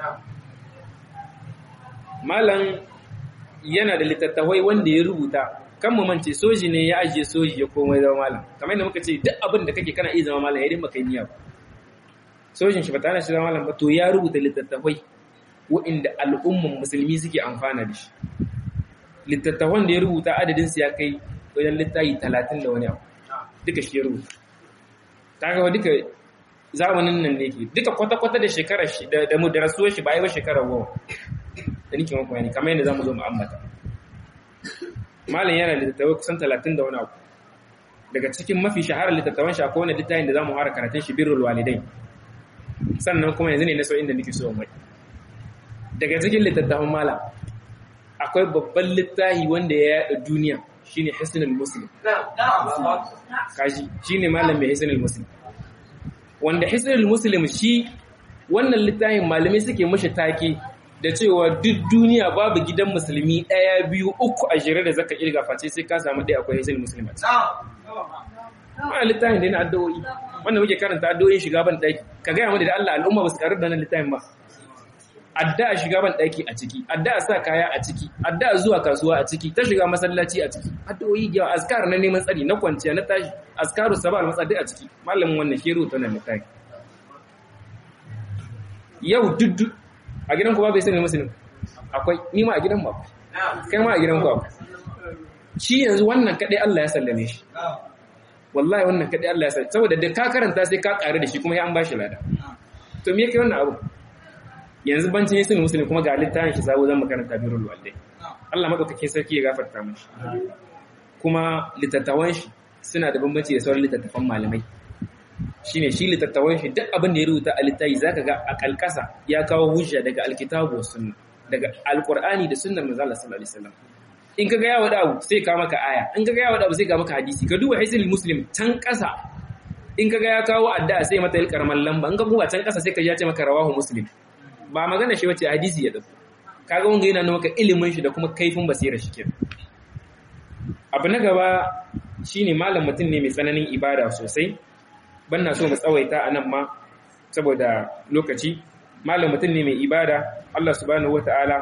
malam yana da littattafai wanda ya rubuta kan mu mance soji ne ya ajiye soji ya komai zama malam kamar yadda muka ce duk abin da kake kana iya zama malam ya dinga kai niyya ba sojin shi ba tana shi zama malam ba to ya rubuta littattafai wa'inda al'umman musulmi suke amfana da shi littattafan da ya rubuta adadinsu ya kai wajen littafi talatin da wani abu duka shi ya rubuta ta gawa duka zamanin nan ne ke duka kwata-kwata da shekarar shi da mu da rasuwar shi ba yi ba shekarar goma da nike maka yani kamar yadda za mu zo mu ambata malam yana littattafai kusan talatin da wani abu daga cikin mafi shaharar littattafan shi akwai wani littafin da za mu fara karatun shi birrul walidai sannan kuma yanzu ne na so inda nake so mai daga cikin littattafan malam akwai babban littafi wanda ya yada duniya shine hisnul muslim kaji shine malam mai hisnul muslim wanda hisnul muslim shi wannan littafin malamai suke mashi take da cewa duk duniya babu gidan musulmi ɗaya biyu uku a jere da zaka kirga face sai ka samu ɗaya akwai hisnul muslim a wannan littafin da yana addu'o'i wanda muke karanta addu'o'in shiga ban ɗaki ka gaya mu da Allah al'umma ba su karu da nan littafin ba addu'a shiga ban daki a ciki addu'a sa kaya a ciki addu'a zuwa kasuwa a ciki ta shiga masallaci a ciki addu'o'i yawa azkar na neman tsari na kwanciya na tashi azkaru sabah al-masadi a ciki malamin wannan shiru ta nan littafi yau duddu a gidan ku ba bai sani musulmi akwai ni ma a gidan ba kai ma a gidan ku akwai shi yanzu wannan kadai Allah ya sallame shi wallahi wannan kadai Allah ya sallame saboda da ka karanta sai ka ƙare da shi kuma ya an bashi lada to me yake wannan abu yanzu bancin yasin musulmi kuma ga littafin shi sabo zan makaranta birrul walidai Allah madaukakin sarki ya gafarta mishi kuma litattawan shi suna da bambanci da sauran littattafan malamai shine shi litattawan shi duk abin da ya rubuta a littafi zaka ga a kalkasa ya kawo hujja daga alkitabu was sunna daga alqur'ani da sunnar manzo Allah sallallahu alaihi wasallam in kaga ya wada abu sai ka maka aya in kaga ya wada abu sai ka maka hadisi ka duba hisul muslim can kasa in kaga ya kawo addu'a sai mata ilkarman lamba in ka buga can kasa sai ka ya ce maka rawahu muslim ba magana shi wace hadisi ya dauko kaga wanga yana nuna maka ilimin shi da kuma kaifin basira shi kenan abu na gaba shine malam mutum ne mai tsananin ibada sosai banna so mu tsawaita a nan ma saboda lokaci malam mutum ne mai ibada Allah subhanahu wataala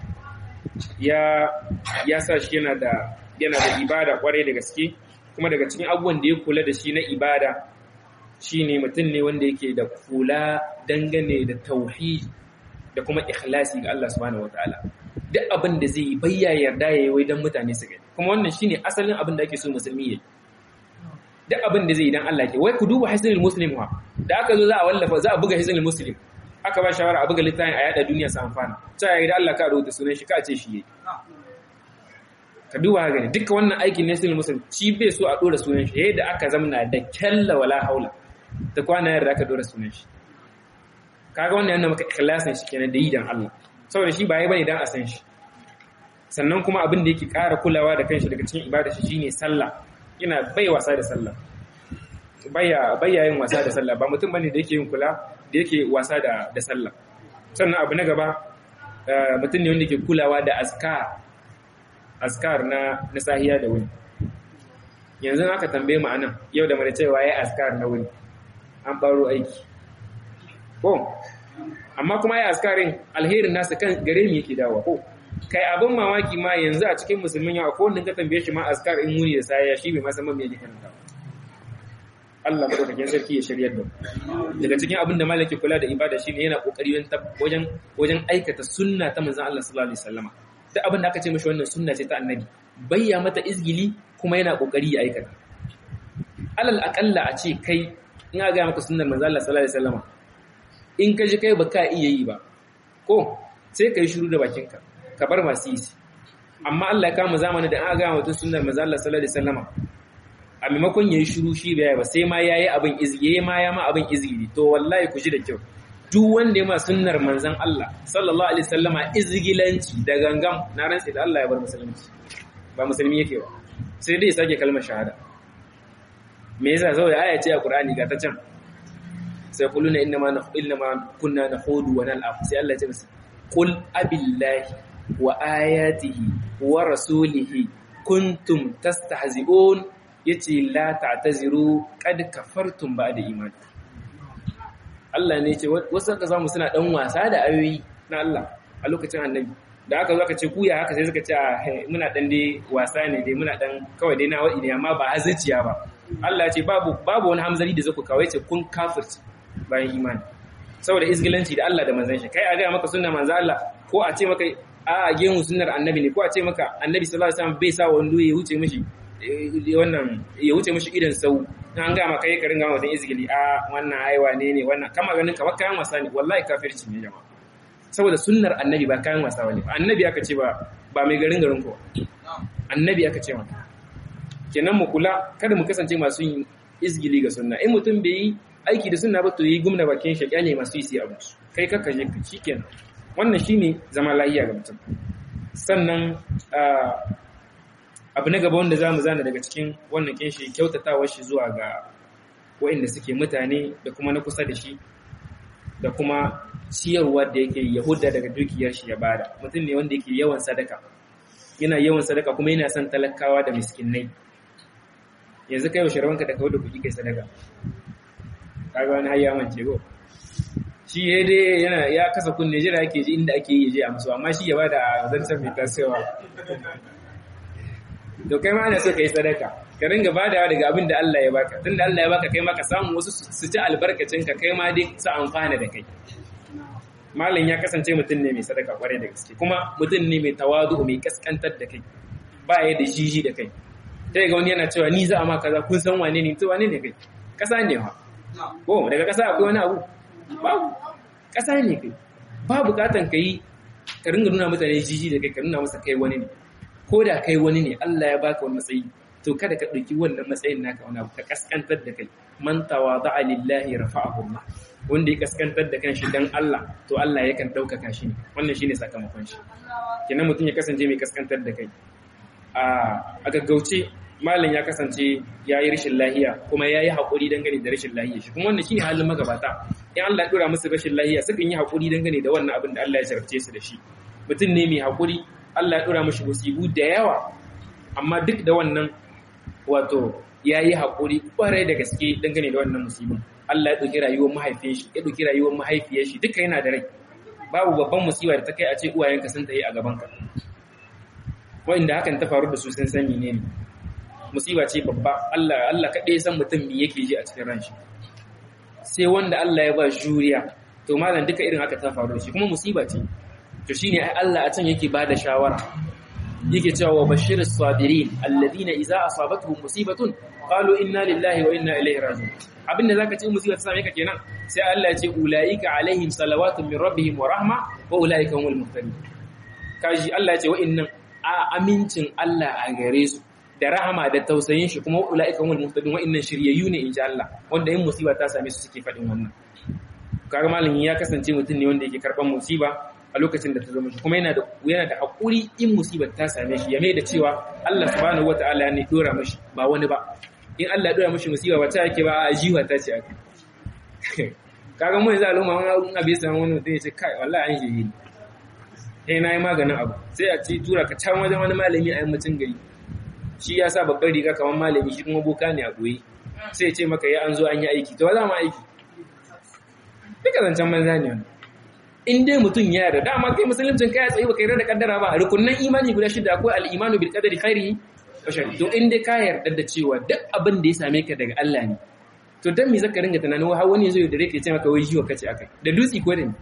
ya ya sa shi yana da yana da ibada kwarai da gaske kuma daga cikin abubuwan da ya kula da shi na ibada shine mutum ne wanda yake da kula dangane da tauhid da kuma ikhlasi ga Allah subhanahu wataala duk abin da zai yi bayya yarda yayi wai dan mutane su gani kuma wannan shine asalin abin da ake so musulmi yayi duk abin da zai yi dan Allah ke wai ku duba hisnul muslim wa da aka zo za a wallafa za a buga hisnul muslim aka ba shawara a buga littafin a yada duniya su amfana ta yayi da Allah ka rubuta sunan shi ka ce shi yayi ka duba ga gani duka wannan aikin ne hisnul muslim shi bai so a dora sunan shi yadda aka zamna da kalla wala haula da kwana yarda aka dora sunan shi kaga wannan yana maka ikhlasin shi kenan da yi dan Allah saboda shi ba yi bane dan a san shi sannan kuma abin da yake ƙara kulawa da kanshi daga cikin ibada shi shine sallah yana bai wasa da sallah baya baya yin wasa da sallah ba mutum bane da yake yin kula da yake wasa da da sallah sannan abu na gaba mutum ne wanda yake kulawa da azkar azkar na na sahiya da wuni yanzu aka tambaye mu anan yau da mana cewa yayi azkar na wuni an baro aiki ko amma kuma ya askarin alherin nasa kan gare mu yake dawo ko kai abin mamaki ma yanzu a cikin musulmin yau ko wanda ka tambaye shi ma askar in muni da saya shi bai ma san me yake karanta Allah madaukakin sarki ya shiryar da daga cikin abin da malaki kula da ibada shine yana kokari wajen wajen aikata sunna ta manzon Allah sallallahu alaihi wasallama duk abin da aka ce mishi wannan sunna ce ta annabi bayya mata izgili kuma yana kokari ya aikata alal aqalla a ce kai in ga maka sunnar manzon Allah sallallahu alaihi wasallama in ka ji kai ba ka iya yi ba ko sai ka yi shiru da bakinka ka bar masu yi amma Allah ya kama zamani da an ga mutum sunnar manzo Allah sallallahu alaihi wasallama a maimakon yayi shiru shi bai ba sai ma yayi abin izgiye ma ya ma abin izgili to wallahi ku ji da kyau duk wanda ya ma sunnar manzon Allah sallallahu alaihi wasallama izgilanci da gangam na rantsi da Allah ya bar musulunci ba musulmi yake ba sai dai ya sake kalmar shahada me yasa saboda aya ce a Qur'ani ga ta can sai kuluna inna ma inna ma kunna nakhudu wa nal'ab sai Allah ya ce musu qul abillahi wa ayatihi wa rasulihi kuntum tastahzi'un yace la ta'taziru qad kafartum ba'da iman Allah ne ce wasu ka samu suna dan wasa da ayoyi na Allah a lokacin annabi da aka zo aka ce kuya haka sai suka ce muna dan dai wasa ne dai muna dan kawai dai na wadi ne amma ba hazaciya ba Allah ya ce babu babu wani hamzari da zaku kawai ce kun kafirci bayan imani saboda izgilanci da Allah da manzon shi kai a ga maka sunnar manzo Allah ko a ce maka a gemu sunnar annabi ne ko a ce maka annabi sallallahu alaihi wasallam bai sa wando ya wuce mishi wannan ya wuce mishi idan sau an ga maka kai ka ringa mutum izgili a wannan aiwa ne ne wannan kama ganin kamar kayan wasa ne wallahi kafirci ne jama'a saboda sunnar annabi ba kayan wasa bane annabi aka ce ba ba mai garin garin ko annabi aka ce maka kenan mu kula kada mu kasance masu yin izgili ga sunna in mutum bai yi aiki da sunna ba to yi gumna bakin shi kyale masu yi sai abu kai kaka je ka shikenan wannan shine zama lafiya ga mutum sannan abu na gaba wanda zamu zana daga cikin wannan kinshi kyautatawar shi zuwa ga waɗanda suke mutane da kuma na kusa da shi da kuma ciyarwa da yake yahuda daga dukiyar shi ya bada mutum ne wanda yake yawan sadaka yana yawan sadaka kuma yana son talakawa da miskinai yanzu kai yaushe rawanka da kawo da kuɗi kai sadaka kaga wani har ya mance go shi ya dai yana ya kasa kunne jira yake ji inda ake yi je a musu amma shi ya bada zancen mai tasowa to kai ma ana so ka yi sadaka ka ringa badawa daga abin da Allah ya baka tunda Allah ya baka kai ma ka samu wasu su ci albarkacin ka kai ma dai su amfana da kai malam ya kasance mutum ne mai sadaka kwarai da gaske kuma mutum ne mai tawadu mai kaskantar da kai ba ya da jiji da kai sai ga wani yana cewa ni za a ma kaza kun san wane ne to wane ne kai kasa ne ha ko daga kasa akwai wani abu babu kasa ne kai ba bukatan ka yi ka ringa nuna mutane jiji da kai ka nuna masa kai wani ne ko da kai wani ne Allah ya baka wani matsayi to kada ka ɗauki wannan matsayin naka wani abu ka kaskantar da kai man tawada'a lillahi rafa'ahu Allah wanda ya kaskantar da kanshi dan Allah to Allah yakan ɗaukaka shi ne wannan shine sakamakon shi kenan mutum ya kasance mai kaskantar da kai a gaggauce malam ya kasance ya yi rashin lahiya kuma ya yi haƙuri dangane da rashin lahiya shi kuma wannan shine halin magabata in Allah ya dora musu rashin lahiya sukan yi haƙuri dangane da wannan abin da Allah ya jarabce su da shi mutum ne mai haƙuri Allah ya dora mishi musibu da yawa amma duk da wannan wato ya yi haƙuri ƙwarai da gaske dangane da wannan musibin Allah ya ɗauki rayuwar mahaifin shi ya ɗauki rayuwar mahaifiyar shi duka yana da rai babu babban musiba da ta kai a ce uwayenka sun tayi a gabanka wa'inda hakan ta faru da su sun san menene musiba ce babba Allah Allah kaɗai san mutum me yake ji a cikin ran shi sai wanda Allah ya ba juriya to malam duka irin haka ta faru da shi kuma musiba ce to shine ai Allah a can yake bada shawara yake cewa wa bashir as-sabirin alladhina idza asabatuhum musibatun qalu inna lillahi wa inna ilaihi raji'un abinda zaka ce musiba ta same ka kenan sai Allah ya ce ulaika alaihim salawatun min rabbihim wa rahma wa ulaika humul muhtadun kaji Allah ya ce wa'innan a amincin Allah a gare su da rahama da tausayin shi kuma ulaika humul muhtadun wa'innan shiryayyu ne insha Allah wanda in musiba ta same su suke faɗin wannan kaga malamin ya kasance mutum ne wanda yake karban musiba a lokacin da ta zama shi kuma yana da yana da hakuri in musibar ta same shi ya mai da cewa Allah subhanahu wataala ne dora mashi ba wani ba in Allah ya dora mashi musiba ba ta yake ba a jiwa ta ce aka kaga mu yanzu al'umma wani abu ya samu wani mutum ya ce kai wallahi an shi eh na yi maganin abu sai a ce tura ka can wajen wani malami a yammacin gari shi ya sa babbar riga kamar malami shi kuma boka ne a goyi sai ya ce maka ya an zo an yi aiki to za mu aiki duka zancen banza ne wani in dai mutum ya yarda dama kai musuluncin kai ya tsayi baka yarda da kaddara ba rukunnan imani guda shida akwai al-imanu bil qadari khairihi wa sharri to in dai ka yarda da cewa duk abin da ya same ka daga Allah ne to dan me zaka ringa tunanin har wani yazo ya dare ka ce maka wai jiwa kace akai da dutsi ko da ni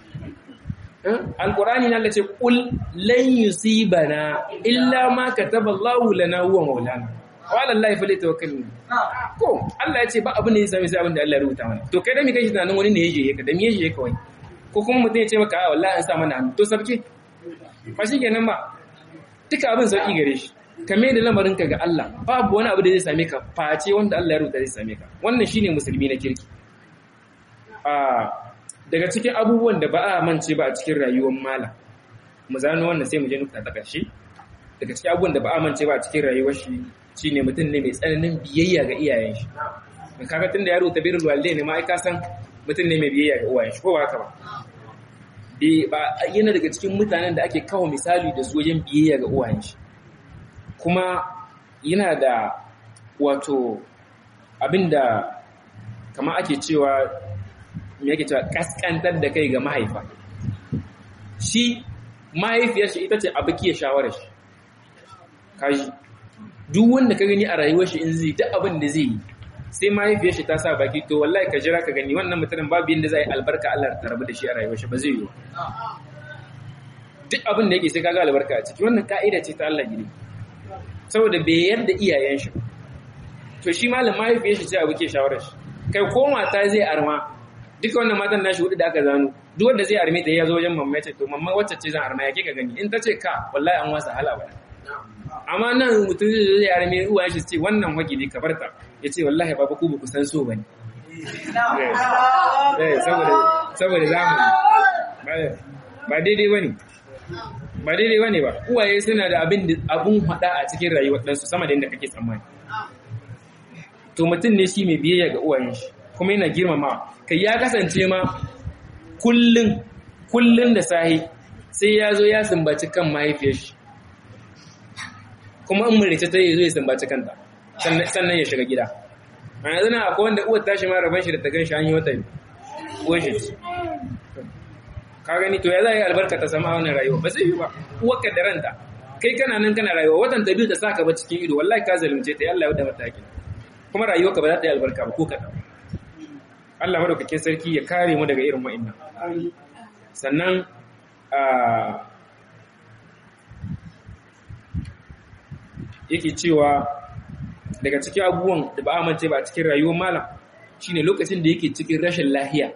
alqur'ani na ce qul lan yusibana illa ma kataba Allahu lana huwa maulana wa ala Allah falyatawakkalun ko Allah ya ce ba abin da ya same sai abin da Allah ya rubuta mana to kai da me kake tunanin wani ne ya je ka da me ya je ka wai ko kuma mutum ya ce maka a wallahi an sa mana hannu to sabke ba shi kenan ba duka abin sauki gare shi ka mai da lamarinka ga Allah babu wani abu da zai same ka face wanda Allah ya rubuta zai same ka wannan shine musulmi na kirki a daga cikin abubuwan da ba a mance ba a cikin rayuwar mala mu zano wannan sai mu je nukta ta ƙarshe daga cikin abubuwan da ba a mance ba a cikin rayuwar shi shine mutum ne mai tsananin biyayya ga iyayen shi kaga tunda ya rubuta birrul walidaini ma ai ka san mutum ne mai biyayya ga uwayen shi ko ba haka ba ba yana daga cikin mutanen da ake kawo misali da su wajen biyayya ga uwayen shi kuma yana da wato abinda kama ake cewa me yake cewa kaskantar da kai ga mahaifa shi mahaifiyar shi ita ce abu ke shawarar shi kaji duk wanda ka gani a rayuwar shi in zai duk abin da zai yi sai mahaifiyar shi ta sa baki to wallahi ka jira ka gani wannan mutumin babu yanda zai albarka Allah ta rabu da shi a rayuwar shi ba zai yi duk abin da yake sai kaga albarka a ciki wannan ka'ida ce ta Allah gidi saboda bai yarda iyayen shi to shi malam mahaifiyar shi ce abu ke shawarar shi kai ko mata zai arma duka wannan matan nashi hudu da aka zano duk wanda zai arme ta ya zo wajen mamma ce to mamma wacce ce zan arma ya kika gani in ta ce ka wallahi an wasa hala ba amma nan mutum zai zai arme uwa shi ce wannan wagi ne ka barta ya ce wallahi baba ku ba ku san so bane saboda saboda zamani ba daidai bane ba daidai bane ba uwaye suna da abin abun hada a cikin rayuwar ɗansu sama da yadda kake tsammani to mutum ne shi mai biyayya ga uwayen shi kuma yana girmama kai ya kasance ma kullun kullun da sahi sai ya zo ya sumbaci kan mahaifiyar shi kuma in murice ta yi zo ya sumbaci kanta sannan ya shiga gida a yanzu na akwai wanda uwar tashi ma rabon shi da ta gan shi an yi wata uwar shi ka gani to ya za a yi albarka ta sama wannan rayuwa ba zai yi ba uwarka da ranta kai kana nan kana rayuwa watan ta biyu ta saka ba cikin ido wallahi ka zalunce ta Allah ya wada mataki kuma rayuwarka ba za ta yi albarka ba ko kaɗan Allah madaukakin sarki ya kare mu daga irin wa'annan sannan yake cewa daga cikin abubuwan da ba amince ba a cikin rayuwar malam shine lokacin da yake cikin rashin lahiya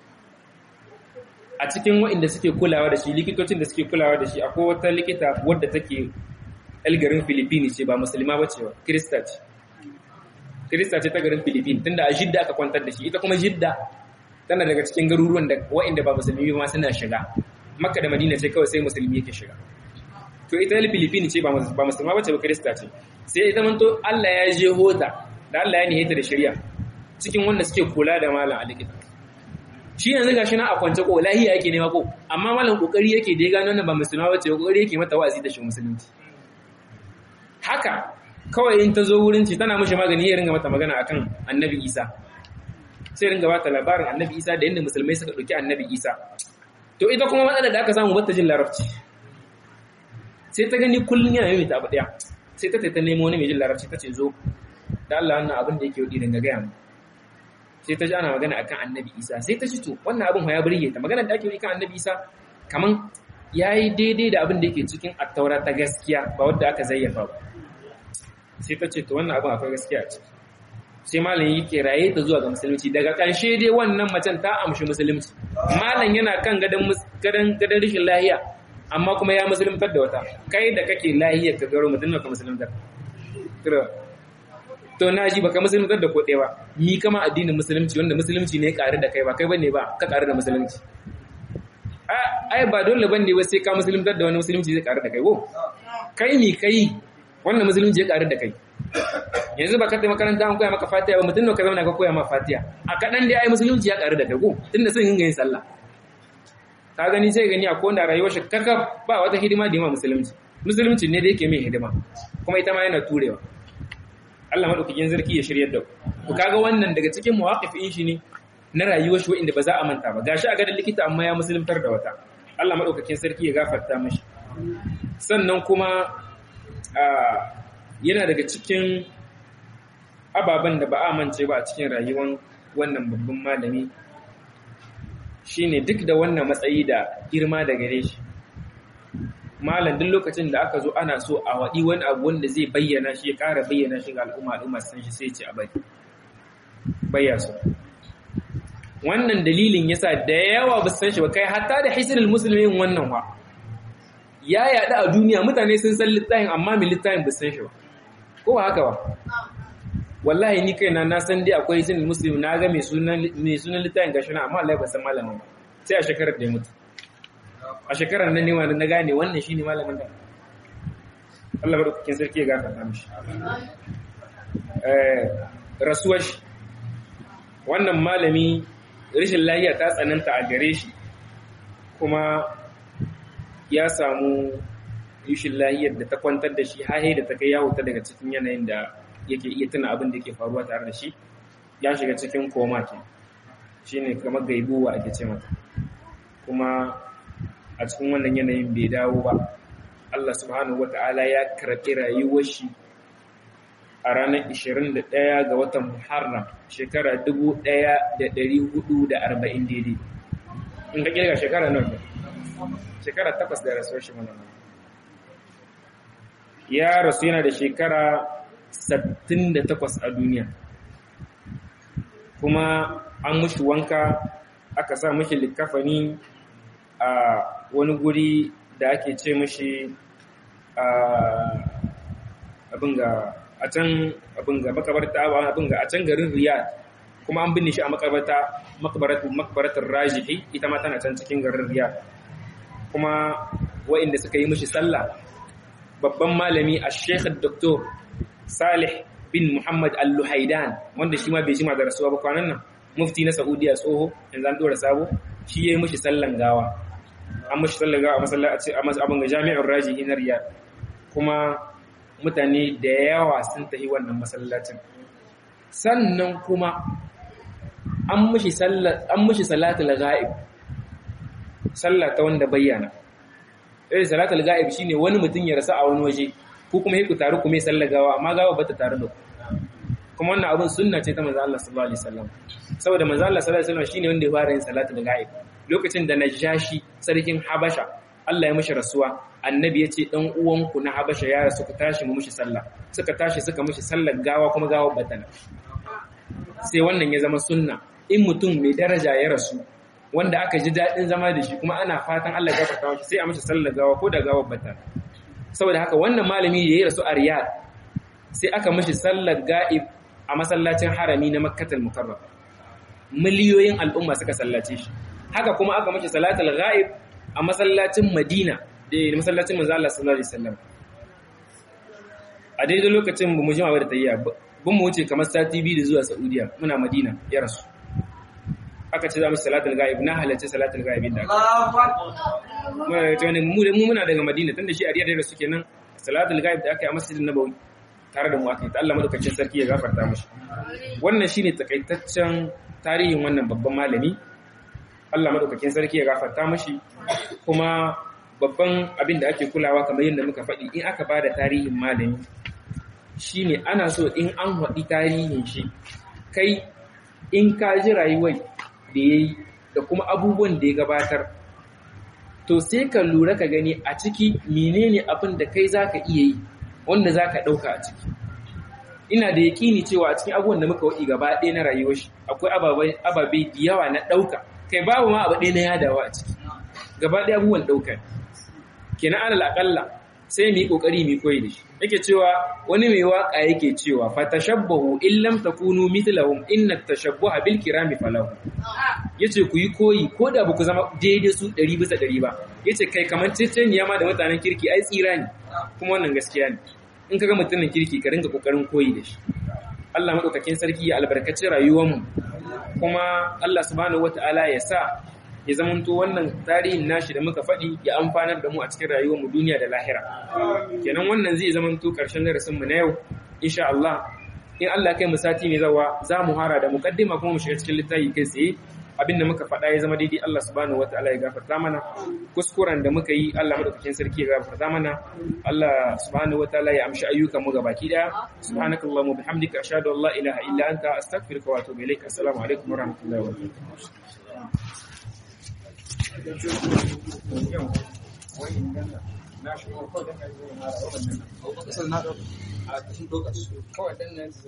a cikin waɗanda suke kulawa da shi likitocin da suke kulawa da shi akwai wata likita wadda take garin Filipini ce ba musulma ba ce ba kirista ce kirista ce ta garin Filipini tunda a jidda aka kwantar da shi ita kuma jidda tana daga cikin garuruwan da waɗanda ba musulmi ma suna shiga makka da madina ce kawai sai musulmi yake shiga to ita Filipini ce ba musulma ba ce ba kirista ce sai ita manto Allah ya je hota da Allah ya nihita da shari'a cikin wanda suke kula da malam a likita shi yanzu gashi na a kwance ko lahiya yake nema ko amma malam kokari yake da ya gano nan ba musulma bace kokari yake mata wa'azi da shi musulunci haka kawai in ta zo wurin ci tana mishi magani ya ringa mata magana akan annabi Isa sai ringa bata labarin annabi Isa da yadda musulmai suka dauki annabi Isa to ita kuma matsalar da aka samu bata jin larabci sai ta gani kullun yana yi ta abu daya sai ta ta nemo wani mai jin larabci ta ce zo da Allah wannan abin da yake yi dinga gaya mu sai ta ji ana magana akan annabi isa sai ta ci to wannan abin ya burge ta magana da ake yi kan annabi isa kaman yayi daidai da abin da yake cikin attaura ta gaskiya ba wanda aka zayyafa ba sai ta ce to wannan abin akwai gaskiya a ciki sai malam yake raye ta zuwa ga musulunci daga ƙarshe dai wannan macen ta amshi musulunci malam yana kan gadan gadan gadan rishin lahiya amma kuma ya musuluntar da wata kai da kake lahiyar ka garo mutum ka musuluntar to na ji baka musuluntar da ko ɗaya ba mi kama addinin musulunci wanda musulunci ne ƙare da kai ba kai bane ba ka ƙare da musulunci ai ba dole bane ba sai ka musuluntar da wani musulunci zai ƙare da kai ko kai mi kai wannan musulunci ya ƙare da kai yanzu ba ka tafi makaranta an koya maka fatiha ba mutum ne ka zauna ka koya ma fatiha a kaɗan dai ai musulunci ya ƙare da kai ko tunda sun yin yin sallah ka gani sai gani a kowanne rayuwar shi kaka ba wata hidima da yi ma musulunci musulunci ne da yake mai hidima kuma ita ma yana turewa Allah madaukakin zarki ya shiryar da ku kaga wannan daga cikin muwaqifin shi ne na rayuwar shi wanda ba za a manta ba gashi a gadan likita amma ya musuluntar da wata Allah madaukakin sarki ya gafarta mishi sannan kuma yana daga cikin ababen da ba a mance ba a cikin rayuwar wannan babban malami shine duk da wannan matsayi da girma da gare shi malam duk lokacin da aka zo ana so a waɗi wani abu wanda zai bayyana shi ya ƙara bayyana shi ga al'umma al'umma san shi sai ce a bari bayya su wannan dalilin yasa da yawa ba san shi ba kai hatta da hisnul muslimin wannan wa ya yaɗu a duniya mutane sun san littafin amma mai littafin ba san shi ba ko ba haka ba wallahi ni kaina na san dai akwai hisnul muslim na ga mai sunan mai sunan littafin gashi na amma Allah ba san malamin ba sai a shekarar da ya mutu a shekarar nan ne wanda na gane wannan shi ne malamin da Allah maɗaukakin sarki ya gafarta mishi rasuwar shi wannan malami rashin lahiya ta tsananta a gare shi kuma ya samu rashin lahiyar da ta kwantar da shi hahe da ta kai ya huta daga cikin yanayin da yake iya tuna abin da ke faruwa tare da shi ya shiga cikin koma ke shi ne kamar gaibuwa ake ce mata kuma a cikin wannan yanayin bai dawo ba Allah subhanahu wata'ala ya karɓi rayuwar shi a ranar 21 ga watan Muharram shekara 1440 daidai in ka kirga shekara nan ne shekara takwas da rasuwar shi mana ya rasu yana da shekara 68 a duniya kuma an mushi wanka aka sa mushi likafani a wani guri da ake ce mashi abin ga a can abin ga makabarta abin ga a can garin riyad kuma an binne shi a makabarta makabaratar rajihi ita ma tana can cikin garin riyad kuma wa'inda suka yi mashi sallah babban malami a sheikh doktor salih bin muhammad al-luhaidan wanda shi ma bai jima da rasuwa ba kwanan nan mufti na saudiya tsoho yanzu an dora sabo shi ya yi mashi sallan gawa an mashi sallaga a masallaci a abin ga jami'ar rajihi na riyad kuma mutane da yawa sun tafi wannan masallacin sannan kuma an mashi salatul ghaib sallah ta wanda bayyana irin salatul ga'ib shine wani mutum ya rasa a wani waje ko kuma ku taru ku mai sallar gawa amma gawa bata tare da ku kuma wannan abun sunna ce ta manzo Allah sallallahu alaihi wasallam saboda manzo Allah sallallahu alaihi wasallam shine wanda ya fara yin salatul ga'ib lokacin da najashi sarkin habasha Allah ya mishi rasuwa annabi ya ce dan uwanku na habasha ya rasu ku tashi mu mishi sallah suka tashi suka mishi sallar gawa kuma gawa batana sai wannan ya zama sunna in mutum mai daraja ya rasu wanda aka ji daɗin zama da shi kuma ana fatan Allah ya gafarta mishi sai a mishi sallar gawa ko da gawar batana saboda haka wannan malami da ya rasu a Riyadh sai aka mishi sallar ga'ib a masallacin harami na Makkatul Mukarram miliyoyin al'umma suka sallace shi haka kuma aka mishi salatul ga'ib a masallacin Madina da masallacin manzo Allah sallallahu alaihi wasallam a daidai lokacin ba mu jima da tayya bin mu wuce kamar sati biyu da zuwa Saudiya muna Madina ya rasu aka ce za mu salatul ghaib na halarci salatul ghaib da aka mu mu muna daga Madina tunda shi a Riyadh da suke nan salatul ghaib da aka yi a Masjidin Nabawi tare da mu aka yi ta Allah madaukakin sarki ya gafarta mishi wannan shine takaitaccen tarihin wannan babban malami Allah madaukakin sarki ya gafarta mashi kuma babban abin da ake kulawa kamar yadda muka faɗi in aka bada tarihin malami shine ana so in an haɗi tarihin shi kai in ka ji rayuwar da ya yi da kuma abubuwan da ya gabatar to sai ka lura ka gani a ciki menene abin da kai zaka iya yi wanda zaka ɗauka a ciki ina da yakini cewa a cikin abubuwan da muka waɗi gaba ɗaya na rayuwar shi akwai ababe da yawa na ɗauka kai babu ma abu ɗaya na yadawa a ciki gaba ɗaya abubuwan ɗaukar kenan alal aƙalla sai mu yi ƙoƙari mu koyi da shi yake cewa wani mai waƙa yake cewa fa tashabbahu in lam takunu mithlahum inna tashabbuha bil kirami falahu yace ku yi koyi ko da ba ku zama daidai su 100 bisa 100 ba yace kai kamar ceceniya ma da mutanen kirki ai tsira ne kuma wannan gaskiya ne in kaga mutumin kirki ka ringa kokarin koyi da shi Allah madaukakin sarki ya albarkaci rayuwarmu kuma Allah subhanahu wataala ya sa ya zamanto wannan tarihin nashi da muka faɗi ya amfanar da mu a cikin rayuwarmu duniya da lahira kenan wannan zai zamanto ƙarshen darasin mu na yau insha Allah in Allah kai mu sati mai zawa za mu hara da muqaddima kuma mu shiga cikin littafi kai tsaye abinda muka faɗa ya zama daidai Allah subhanahu wataala ya gafarta mana kuskuren da muka yi Allah madaukakin sarki ya gafarta mana Allah subhanahu wataala ya amshi ayyukan mu gabaki daya subhanakallahumma bihamdika ashhadu an la ilaha illa anta astaghfiruka wa atubu ilaik assalamu alaikum wa rahmatullahi wa barakatuh na shi ko da kai na wannan a kasar na dauka a kashin dokas kawai dan nan